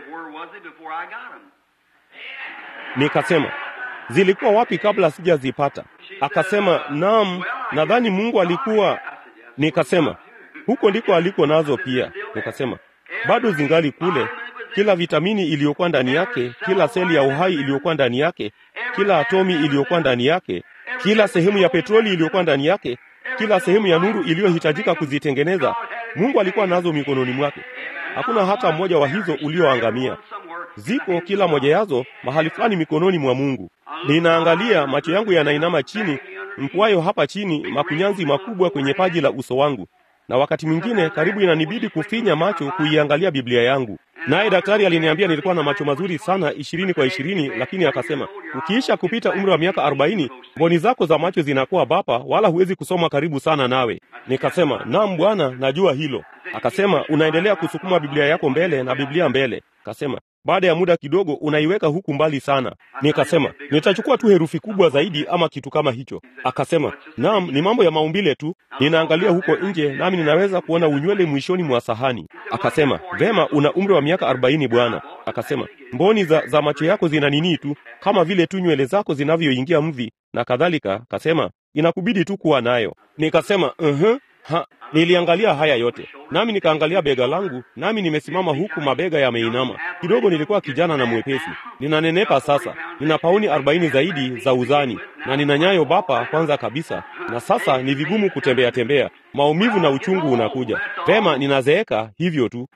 Nikasema, zilikuwa wapi kabla sijazipata? Akasema, naam, nadhani Mungu alikuwa. Nikasema, huko ndiko aliko nazo pia. Nikasema, bado zingali kule, kila vitamini iliyokuwa ndani yake, kila seli ya uhai iliyokuwa ndani yake, kila atomi iliyokuwa ndani yake, kila sehemu ya petroli iliyokuwa ndani yake, kila sehemu ya nuru iliyohitajika kuzitengeneza, Mungu alikuwa nazo mikononi mwake. Hakuna hata mmoja wa hizo ulioangamia. Ziko kila moja yazo mahali fulani mikononi mwa Mungu. Ninaangalia, macho yangu yanainama chini, mpwayo hapa chini, makunyanzi makubwa kwenye paji la uso wangu, na wakati mwingine karibu inanibidi kufinya macho kuiangalia Biblia yangu. Naye daktari aliniambia nilikuwa na macho mazuri sana ishirini kwa ishirini, lakini akasema ukiisha kupita umri wa miaka arobaini mboni zako za macho zinakuwa bapa, wala huwezi kusoma karibu sana nawe. Nikasema naam Bwana, najua hilo. Akasema unaendelea kusukuma Biblia yako mbele na Biblia mbele. Akasema baada ya muda kidogo unaiweka huku mbali sana. Nikasema nitachukua tu herufi kubwa zaidi ama kitu kama hicho. Akasema naam, ni mambo ya maumbile tu. Ninaangalia huko nje, nami ninaweza kuona unywele mwishoni mwa sahani. Akasema vema, una umri wa miaka arobaini bwana. Akasema mboni za, za macho yako zina nini tu kama vile tu nywele zako zinavyoingia mvi na kadhalika. Akasema inakubidi tu kuwa nayo. Nikasema uh-huh. Ha, niliangalia haya yote nami nikaangalia bega langu, nami nimesimama huku mabega yameinama kidogo. Nilikuwa kijana na mwepesi, ninanenepa sasa, nina pauni arobaini zaidi za uzani na nina nyayo bapa kwanza kabisa, na sasa ni vigumu kutembea tembea, maumivu na uchungu unakuja. Vema, ninazeeka hivyo tu.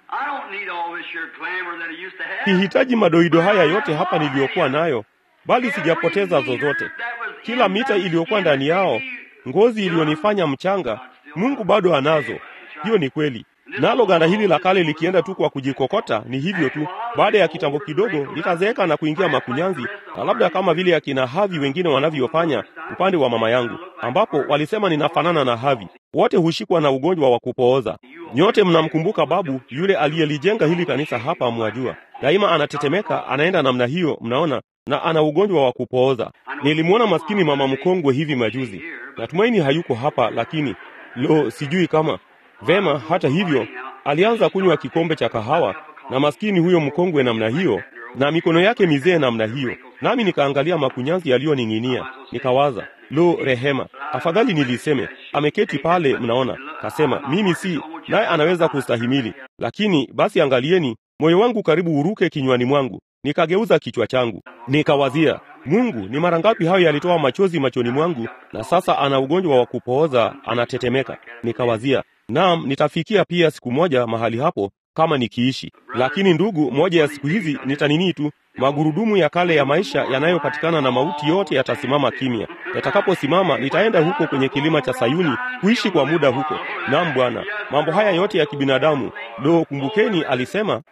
Sihitaji madoido haya yote hapa niliyokuwa nayo, bali sijapoteza zozote. Kila mita iliyokuwa ndani yao, ngozi iliyonifanya mchanga Mungu bado anazo. Hiyo ni kweli. Nalo ganda hili la kale likienda tu kwa kujikokota, ni hivyo tu. Baada ya kitambo kidogo litazeeka na kuingia makunyanzi, na labda kama vile akina Havi wengine wanavyofanya upande wa mama yangu, ambapo walisema ninafanana na Havi. Wote hushikwa na ugonjwa wa kupooza. Nyote mnamkumbuka babu yule aliyelijenga hili kanisa hapa, mwajua, daima anatetemeka, anaenda namna hiyo, mnaona, na ana ugonjwa wa kupooza. Nilimwona maskini mama mkongwe hivi majuzi. Natumaini hayuko hapa, lakini Lo, sijui kama vema. Hata hivyo, alianza kunywa kikombe cha kahawa, na maskini huyo mkongwe namna hiyo, na mikono yake mizee namna hiyo, nami nikaangalia makunyanzi yaliyoning'inia, nikawaza, lo, rehema, afadhali niliseme ameketi pale, mnaona. Kasema mimi si naye, anaweza kustahimili. Lakini basi, angalieni, moyo wangu karibu uruke kinywani mwangu. Nikageuza kichwa changu, nikawazia Mungu, ni mara ngapi hayo yalitoa machozi machoni mwangu, na sasa ana ugonjwa wa kupooza, anatetemeka. Nikawazia, naam, nitafikia pia siku moja mahali hapo kama nikiishi. Lakini ndugu, moja ya siku hizi nitanini tu, magurudumu ya kale ya maisha yanayopatikana na mauti yote yatasimama kimya. Yatakaposimama, nitaenda huko kwenye kilima cha Sayuni kuishi kwa muda huko. Naam Bwana, mambo haya yote ya kibinadamu. Do, kumbukeni, alisema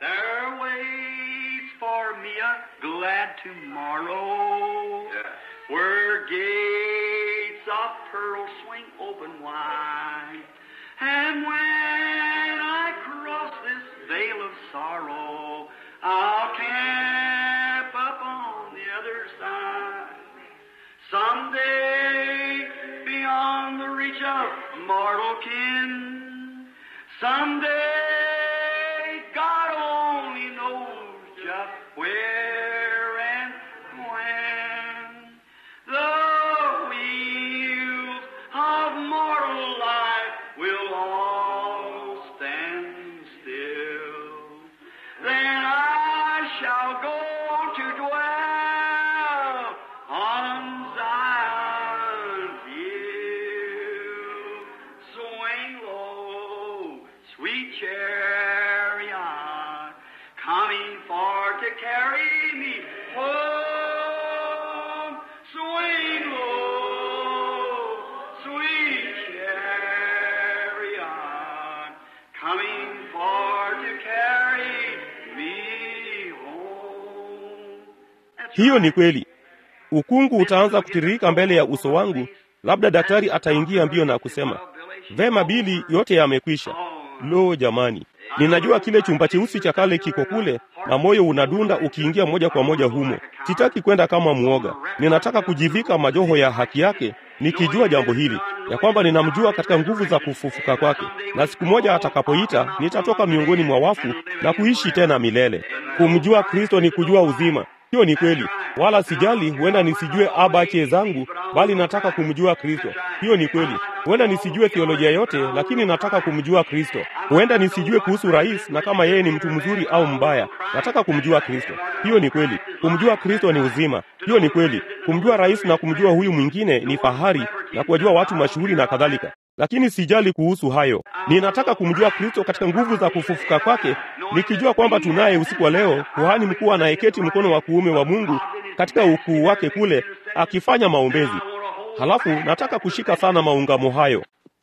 tomorrow, where gates of pearl swing broken. Someday, God only knows just where and when the wheels of mortal life will all stand still. Then I shall go to dwell on Zion's hill. Swing low, sweet chariot, coming for to carry me home. Swing low, sweet chariot, coming for to carry me home. That's Hiyo ni right. kweli. Ukungu utaanza kutiririka mbele ya uso wangu, labda daktari ataingia mbio na kusema, vema Bili, yote yamekwisha. Lo jamani, ninajua kile chumba cheusi cha kale kiko kule, na moyo unadunda ukiingia moja kwa moja humo. Sitaki kwenda kama mwoga, ninataka kujivika majoho ya haki yake, nikijua jambo hili ya kwamba ninamjua katika nguvu za kufufuka kwake, na siku moja atakapoita nitatoka miongoni mwa wafu na kuishi tena milele. Kumjua Kristo ni kujua uzima. Hiyo ni kweli, wala sijali, huenda nisijue abache zangu, bali nataka kumjua Kristo. Hiyo ni kweli, huenda nisijue theolojia yote, lakini nataka kumjua Kristo. Huenda nisijue kuhusu rais na kama yeye ni mtu mzuri au mbaya, nataka kumjua Kristo. Hiyo ni kweli, kumjua Kristo ni uzima. Hiyo ni kweli, kumjua rais na kumjua huyu mwingine ni fahari, na kuwajua watu mashuhuri na kadhalika lakini sijali kuhusu hayo. Ninataka kumjua Kristo katika nguvu za kufufuka kwake, nikijua kwamba tunaye usiku wa leo kuhani mkuu anayeketi mkono wa kuume wa Mungu katika ukuu wake kule akifanya maombezi. Halafu nataka kushika sana maungamo hayo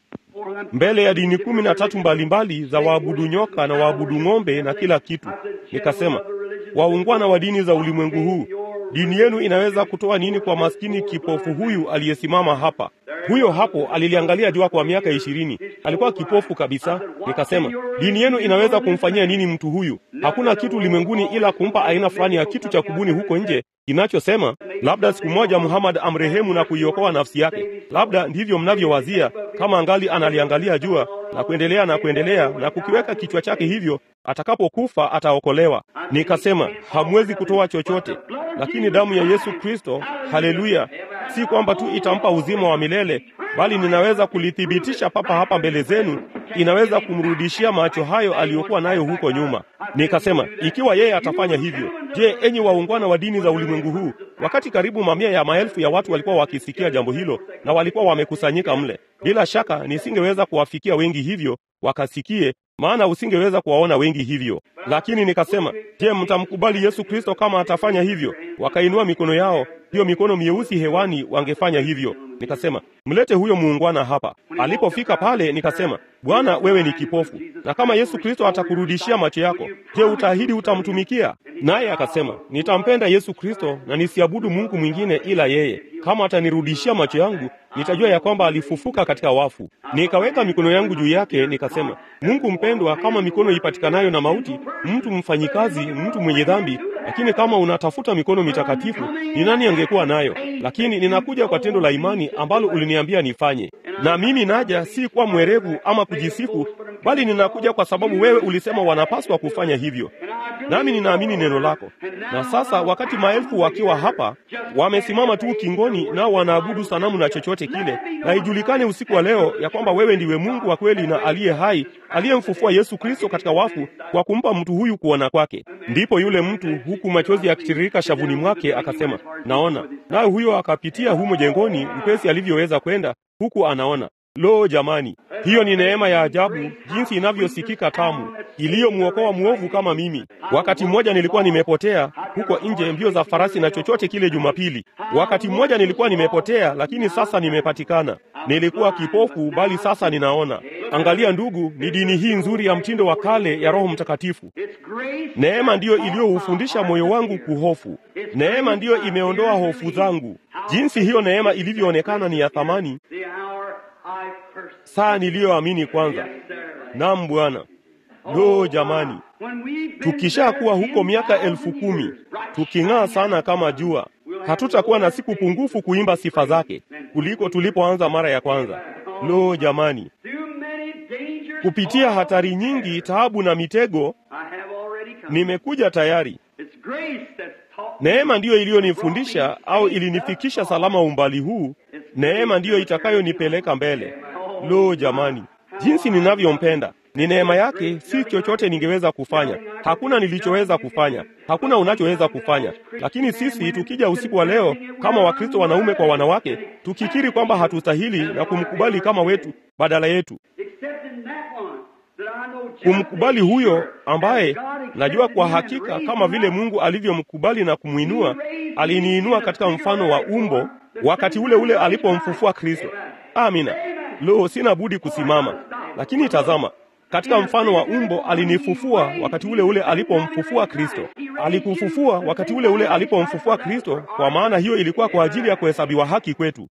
mbele ya dini kumi na tatu mbalimbali za waabudu nyoka na waabudu ng'ombe na kila kitu. Nikasema, waungwana wa dini za ulimwengu huu, dini yenu inaweza kutoa nini kwa maskini kipofu huyu aliyesimama hapa? Huyo hapo aliliangalia jua kwa miaka ishirini, alikuwa kipofu kabisa. Nikasema, dini yenu inaweza kumfanyia nini mtu huyu? Hakuna kitu ulimwenguni ila kumpa aina fulani ya kitu cha kubuni huko nje kinachosema labda siku moja Muhammad amrehemu na kuiokoa nafsi yake. Labda ndivyo mnavyowazia, kama angali analiangalia jua na kuendelea na kuendelea na kukiweka kichwa chake hivyo, atakapokufa ataokolewa. Nikasema hamwezi kutoa chochote, lakini damu ya Yesu Kristo, haleluya, si kwamba tu itampa uzima wa milele, bali ninaweza kulithibitisha papa hapa mbele zenu, inaweza kumrudishia macho hayo aliyokuwa nayo huko nyuma. Nikasema ikiwa yeye atafanya hivyo, je, enyi waungwana wa dini za ulimwengu huu? Wakati karibu mamia ya maelfu ya watu walikuwa wakisikia jambo hilo na walikuwa wamekusanyika mle, bila shaka nisingeweza kuwafikia wengi hivyo wakasikie, maana usingeweza kuwaona wengi hivyo. Lakini nikasema, je, mtamkubali Yesu Kristo kama atafanya hivyo? Wakainua mikono yao, hiyo mikono mieusi hewani, wangefanya hivyo. Nikasema, mlete huyo muungwana hapa. Alipofika pale, nikasema, Bwana, wewe ni kipofu, na kama Yesu Kristo atakurudishia macho yako, je, utaahidi utamtumikia? Naye akasema, nitampenda Yesu Kristo na nisiabudu Mungu mwingine ila yeye. Kama atanirudishia macho yangu, nitajua ya kwamba alifufuka katika wafu. Nikaweka mikono yangu juu yake, nikasema, Mungu mpendwa, kama mikono ipatikanayo na mauti, mtu mfanyikazi, mtu mwenye dhambi, lakini kama unatafuta mikono mitakatifu, ni nani angekuwa nayo? Lakini ninakuja kwa tendo la imani ambalo uliniambia nifanye, na mimi naja si kwa mwerevu ama kujisifu, bali ninakuja kwa sababu wewe ulisema wanapaswa kufanya hivyo, nami ninaamini neno lako. Na sasa wakati maelfu wakiwa hapa wamesimama tu ukingoni, nao wanaabudu sanamu na chochote kile, na ijulikane usiku wa leo ya kwamba wewe ndiwe Mungu wa kweli na aliye hai, aliyemfufua Yesu Kristo katika wafu kwa kumpa mtu huyu kuona kwake. Ndipo yule mtu, huku machozi yakitiririka shavuni mwake, akasema, naona. Naye huyo akapitia humo jengoni mpesi alivyoweza kwenda, huku anaona. Lo, jamani, hiyo ni neema ya ajabu, jinsi inavyosikika tamu, iliyomwokoa mwovu kama mimi. Wakati mmoja nilikuwa nimepotea huko nje, mbio za farasi na chochote kile Jumapili. Wakati mmoja nilikuwa nimepotea, lakini sasa nimepatikana. Nilikuwa kipofu, bali sasa ninaona. Angalia ndugu, ni dini hii nzuri ya mtindo wa kale ya Roho Mtakatifu. Neema ndiyo iliyoufundisha moyo wangu kuhofu. Neema ndiyo imeondoa hofu zangu. Jinsi hiyo neema ilivyoonekana ni ya thamani, saa niliyoamini kwanza. Naam Bwana. Lo jamani, tukishakuwa huko miaka elfu kumi tuking'aa sana kama jua, hatutakuwa na siku pungufu kuimba sifa zake kuliko tulipoanza mara ya kwanza. Lo jamani, kupitia hatari nyingi, taabu na mitego, I have already come. nimekuja tayari. It's grace that's taught me. Neema ndiyo iliyonifundisha au ilinifikisha salama umbali huu. Neema ndiyo itakayonipeleka mbele. Lo, jamani, jinsi ninavyompenda! Ni neema yake, si chochote ningeweza kufanya. Hakuna nilichoweza kufanya, hakuna unachoweza kufanya. Lakini sisi tukija usiku wa leo kama Wakristo wanaume kwa wanawake, tukikiri kwamba hatustahili na kumkubali kama wetu badala yetu, Accepting that one that I know just kumkubali as huyo sure ambaye as God accepted najua kwa him and hakika raised kama him vile up. Mungu alivyomkubali na kumwinua, aliniinua katika mfano wa umbo wakati ule ule alipomfufua Kristo. Amina. Lo, sina budi kusimama. Lakini tazama, katika mfano wa umbo alinifufua wakati ule ule alipomfufua Kristo. Alikufufua wakati ule ule alipomfufua Kristo, kwa maana hiyo ilikuwa kwa ajili ya kuhesabiwa haki kwetu.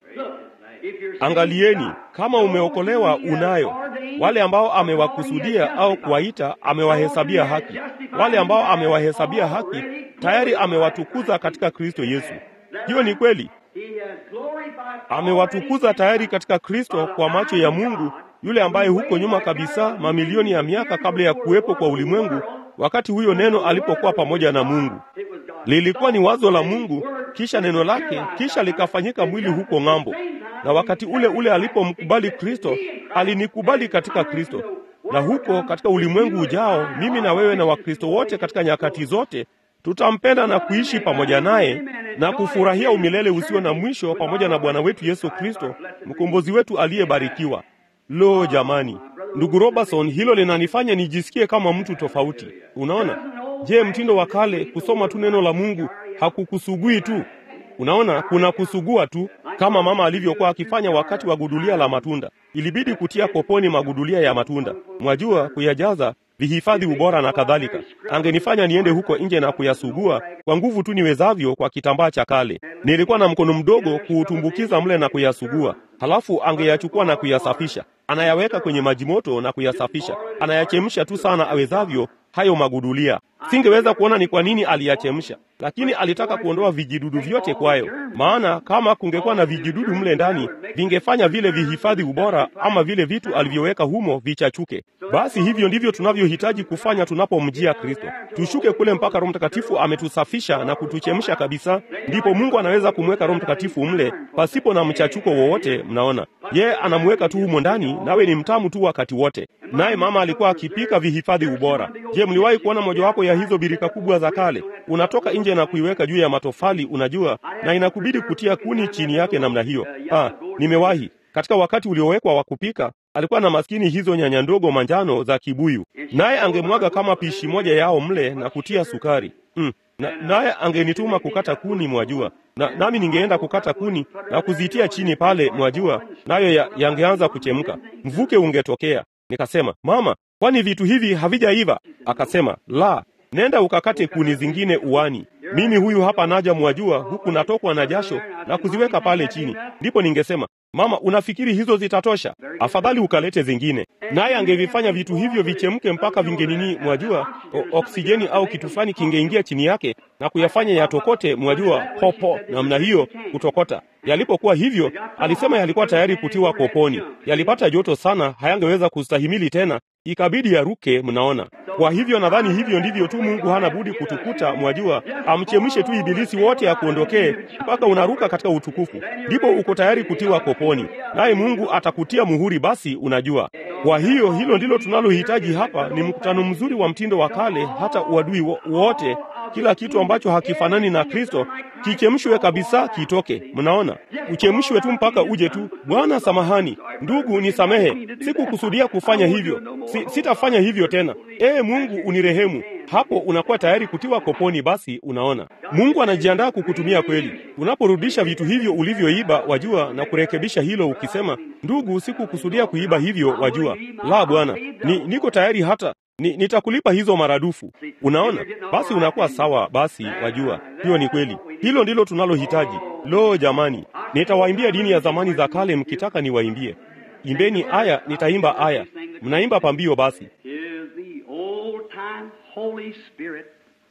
If you're Angalieni, kama umeokolewa unayo. Wale ambao amewakusudia au kuwaita amewahesabia haki. Wale ambao amewahesabia haki tayari amewatukuza katika Kristo Yesu. Hiyo ni kweli. He has glorified Amewatukuza tayari katika Kristo kwa macho ya Mungu, yule ambaye huko nyuma kabisa, mamilioni ya miaka kabla ya kuwepo kwa ulimwengu, wakati huyo neno alipokuwa pamoja na Mungu, It was God. lilikuwa ni wazo la Mungu, kisha neno lake, kisha likafanyika mwili huko ng'ambo. Na wakati ule ule alipomkubali Kristo, alinikubali katika Kristo. Na huko katika ulimwengu ujao, mimi na wewe na Wakristo wote katika nyakati zote tutampenda na kuishi pamoja naye na kufurahia umilele usio na mwisho pamoja na Bwana wetu Yesu Kristo, mkombozi wetu aliyebarikiwa. Lo, jamani, ndugu Robertson, hilo linanifanya nijisikie kama mtu tofauti. Unaona? Je, mtindo wa kale kusoma tu neno la Mungu hakukusugui tu? Unaona, kuna kusugua tu, kama mama alivyokuwa akifanya wakati wa gudulia la matunda. Ilibidi kutia koponi magudulia ya matunda, mwajua, kuyajaza vihifadhi ubora na kadhalika. Angenifanya niende huko nje na kuyasugua kwa nguvu tu niwezavyo kwa kitambaa cha kale. Nilikuwa na mkono mdogo kuutumbukiza mle na kuyasugua, halafu angeyachukua na kuyasafisha. Anayaweka kwenye maji moto na kuyasafisha, anayachemsha tu sana awezavyo hayo magudulia. Singeweza kuona ni kwa nini aliyachemsha, lakini alitaka kuondoa vijidudu vyote kwayo, maana kama kungekuwa na vijidudu mle ndani vingefanya vile vihifadhi ubora ama vile vitu alivyoweka humo vichachuke. Basi hivyo ndivyo tunavyohitaji kufanya tunapomjia Kristo, tushuke kule mpaka Roho Mtakatifu ametusafisha na kutuchemsha kabisa, ndipo Mungu anaweza kumweka Roho Mtakatifu mle pasipo na mchachuko wowote. Mnaona, yeye anamweka tu humo ndani, nawe ni mtamu tu wakati wote. Naye mama alikuwa akipika vihifadhi ubora. Je, mliwahi kuona mojawapo ya hizo birika kubwa za kale? Unatoka nje na kuiweka juu ya matofali, unajua, na inakubidi kutia kuni chini yake namna hiyo. Ah, nimewahi katika wakati uliowekwa wa kupika alikuwa na maskini hizo nyanya ndogo manjano za kibuyu, naye angemwaga kama pishi moja yao mle na kutia sukari mm. na, naye angenituma kukata kuni mwajua, na nami ningeenda kukata kuni na kuzitia chini pale mwajua, nayo ya, yangeanza kuchemka, mvuke ungetokea. Nikasema, mama, kwani vitu hivi havijaiva? Akasema, la, nenda ukakate kuni zingine uani. Mimi huyu hapa naja mwajua, huku natokwa na jasho na kuziweka pale chini. Ndipo ningesema Mama, unafikiri hizo zitatosha? Afadhali ukalete zingine. Naye angevifanya vitu hivyo vichemke mpaka vingenini, mwajua, o- oksijeni au kitu fulani kingeingia chini yake na kuyafanya yatokote, mwajua, popo namna hiyo kutokota. Yalipokuwa hivyo, alisema yalikuwa tayari kutiwa koponi. Yalipata joto sana, hayangeweza kustahimili tena, ikabidi yaruke. Mnaona? Kwa hivyo nadhani hivyo ndivyo tu Mungu hana budi kutukuta, mwajua, amchemshe tu ibilisi wote akuondokee mpaka unaruka katika utukufu, ndipo uko tayari kutiwa koponi, naye Mungu atakutia muhuri. Basi unajua. Kwa hiyo hilo ndilo tunalohitaji hapa, ni mkutano mzuri wa mtindo wa kale, hata uadui wo- wote, kila kitu ambacho hakifanani na Kristo kichemshwe kabisa, kitoke. Mnaona, uchemshwe tu mpaka uje tu. Bwana, samahani ndugu, nisamehe, sikukusudia kufanya hivyo, si, sitafanya hivyo tena. Ee Mungu unirehemu. Hapo unakuwa tayari kutiwa koponi. Basi unaona, Mungu anajiandaa kukutumia kweli, unaporudisha vitu hivyo ulivyoiba, wajua, na kurekebisha hilo, ukisema, ndugu, sikukusudia kuiba hivyo, wajua. La, Bwana, ni, niko tayari hata ni, nitakulipa hizo maradufu. Unaona, basi unakuwa sawa. Basi wajua, hiyo ni kweli. Hilo ndilo tunalohitaji. Lo, jamani, nitawaimbia dini ya zamani za kale mkitaka niwaimbie. Imbeni aya, nitaimba aya. Mnaimba pambio basi. is the old time Holy Spirit,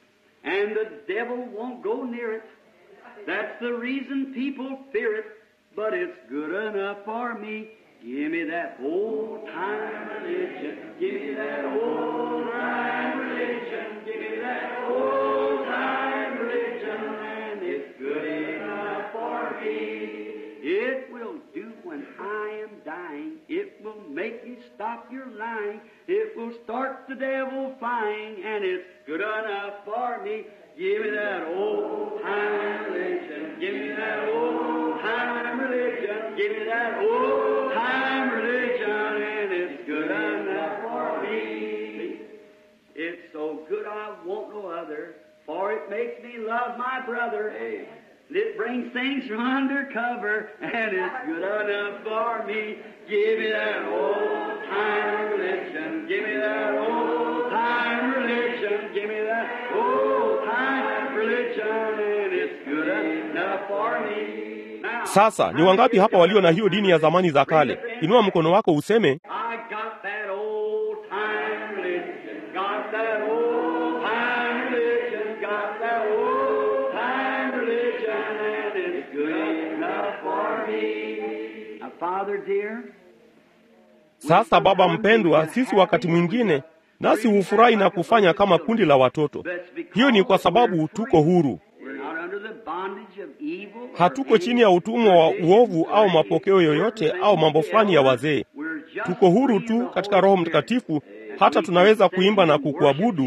and the devil won't go near it. That's the reason people fear it, but it's good enough for me. Give me that old time religion. Give me that old time religion. Give me that old time religion. And it's good enough for me. It will do when I am dying. It will make you stop your lying. It will start the devil flying. And it's good enough for me. Give me that old time religion. Give me that old time religion. Give me that old time religion. And it's good enough for me. It's so good I want no other. For it makes me love my brother. It brings things from undercover. And it's good enough for me. Give me that old time religion. Give me that old time religion. Give me that old time religion. And it's good enough for me. Now, Sasa ni wangapi hapa walio na hiyo dini ya zamani za kale? Inua mkono wako useme, I got that old time religion. Got that old time religion. Got that old time religion. And it's good enough for me. Now, Father dear, sasa Baba mpendwa, sisi wakati mwingine nasi hufurahi na kufanya kama kundi la watoto. that's because Hiyo ni kwa sababu tuko huru, we're not under the bondage of evil. or hatuko chini ya utumwa wa uovu au mapokeo yoyote au mambo fulani ya wazee. We're just Tuko huru free tu of the katika Holy Roho Spirit. Mtakatifu, hata tunaweza kuimba na kukuabudu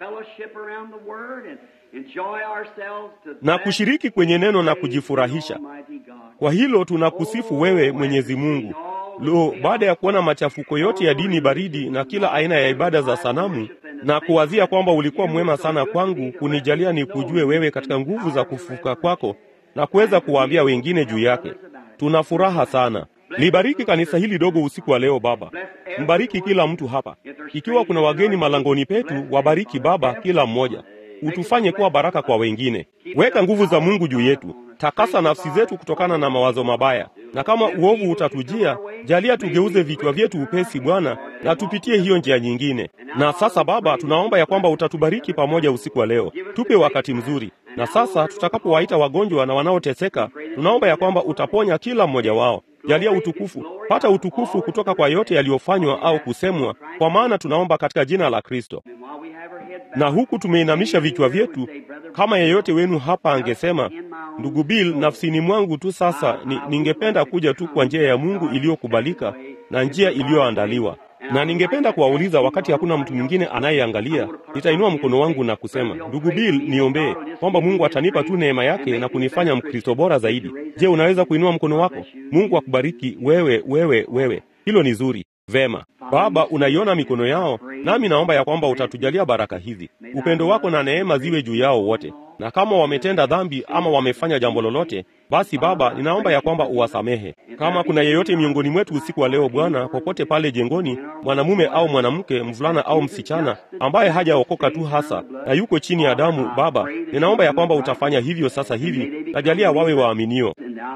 na kushiriki kwenye neno na kujifurahisha. Kwa hilo tunakusifu wewe Mwenyezi Mungu. Lo, baada ya kuona machafuko yote ya dini baridi na kila aina ya ibada za sanamu na kuwazia kwamba ulikuwa mwema sana kwangu kunijalia nikujue wewe katika nguvu za kufufuka kwako na kuweza kuwaambia wengine juu yake, tuna furaha sana. Libariki kanisa hili dogo usiku wa leo Baba, mbariki kila mtu hapa. Ikiwa kuna wageni malangoni petu, wabariki Baba kila mmoja, utufanye kuwa baraka kwa wengine. Weka nguvu za Mungu juu yetu, takasa nafsi zetu kutokana na mawazo mabaya, na kama uovu utatujia, jalia tugeuze vichwa vyetu upesi Bwana, na tupitie hiyo njia nyingine. Na sasa Baba, tunaomba ya kwamba utatubariki pamoja usiku wa leo, tupe wakati mzuri. Na sasa tutakapowaita wagonjwa na wanaoteseka, tunaomba ya kwamba utaponya kila mmoja wao. Jalia utukufu, pata utukufu kutoka kwa yote yaliyofanywa au kusemwa, kwa maana tunaomba katika jina la Kristo. Na huku tumeinamisha vichwa vyetu, kama yeyote wenu hapa angesema, ndugu Bill, nafsini mwangu tu sasa ni, ningependa kuja tu kwa njia ya Mungu iliyokubalika na njia iliyoandaliwa na ningependa kuwauliza wakati hakuna mtu mwingine anayeangalia, nitainua mkono wangu na kusema, ndugu Bill, niombee kwamba Mungu atanipa tu neema yake na kunifanya Mkristo bora zaidi. Je, unaweza kuinua mkono wako? Mungu akubariki wewe, wewe, wewe. Hilo ni zuri. Vema Baba, unaiona mikono yao, nami naomba ya kwamba utatujalia baraka hizi, upendo wako na neema ziwe juu yao wote, na kama wametenda dhambi ama wamefanya jambo lolote, basi Baba, ninaomba ya kwamba uwasamehe. Kama kuna yeyote miongoni mwetu usiku wa leo Bwana, popote pale jengoni, mwanamume au mwanamke, mvulana au msichana, ambaye hajaokoka tu hasa na yuko chini ya damu, Baba, ninaomba ya kwamba utafanya hivyo sasa hivi, najalia wawe waaminio.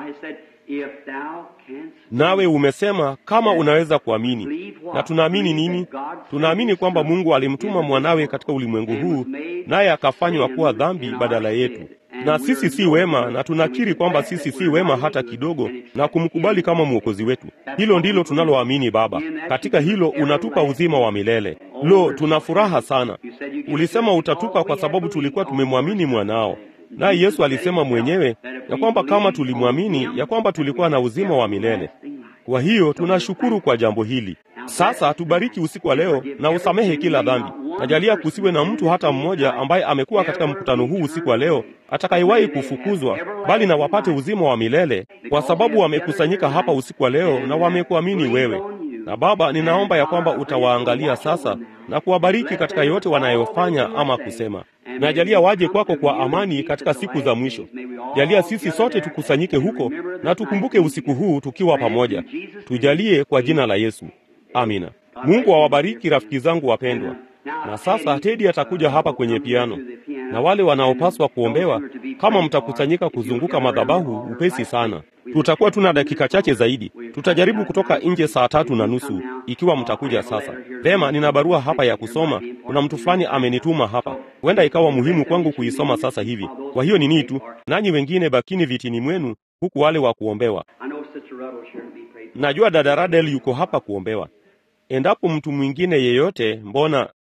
Nawe umesema kama unaweza kuamini, na tunaamini nini? Tunaamini kwamba Mungu alimtuma mwanawe katika ulimwengu huu, naye akafanywa kuwa dhambi badala yetu, na sisi si wema, na tunakiri kwamba sisi si wema hata kidogo, na kumkubali kama mwokozi wetu. Hilo ndilo tunaloamini Baba. Katika hilo unatupa uzima wa milele. Lo, tuna furaha sana. Ulisema utatupa kwa sababu tulikuwa tumemwamini mwanao naye Yesu alisema mwenyewe ya kwamba kama tulimwamini, ya kwamba tulikuwa na uzima wa milele. Kwa hiyo tunashukuru kwa jambo hili. Sasa tubariki usiku wa leo na usamehe kila dhambi. Najalia kusiwe na mtu hata mmoja ambaye amekuwa katika mkutano huu usiku wa leo atakayewahi kufukuzwa, bali na wapate uzima wa milele, kwa sababu wamekusanyika hapa usiku wa leo na wamekuamini wewe. Na Baba, ninaomba ya kwamba utawaangalia sasa na kuwabariki katika yote wanayofanya ama kusema. Najalia waje kwako kwa amani katika siku za mwisho. Jalia sisi sote tukusanyike huko na tukumbuke usiku huu tukiwa pamoja. Tujalie kwa jina la Yesu, amina. Mungu awabariki rafiki zangu wapendwa. Na sasa Tedi atakuja hapa kwenye piano, na wale wanaopaswa kuombewa, kama mtakusanyika kuzunguka madhabahu upesi sana. Tutakuwa tuna dakika chache zaidi. Tutajaribu kutoka nje saa tatu na nusu ikiwa mtakuja sasa. Vema, nina barua hapa ya kusoma. Kuna mtu fulani amenituma hapa, huenda ikawa muhimu kwangu kuisoma sasa hivi. Kwa hiyo ni tu, nanyi wengine bakini vitini mwenu, huku wale wa kuombewa. I know Sister Ruddle sure to be prayed najua dada Radel yuko hapa kuombewa. Endapo mtu mwingine yeyote, mbona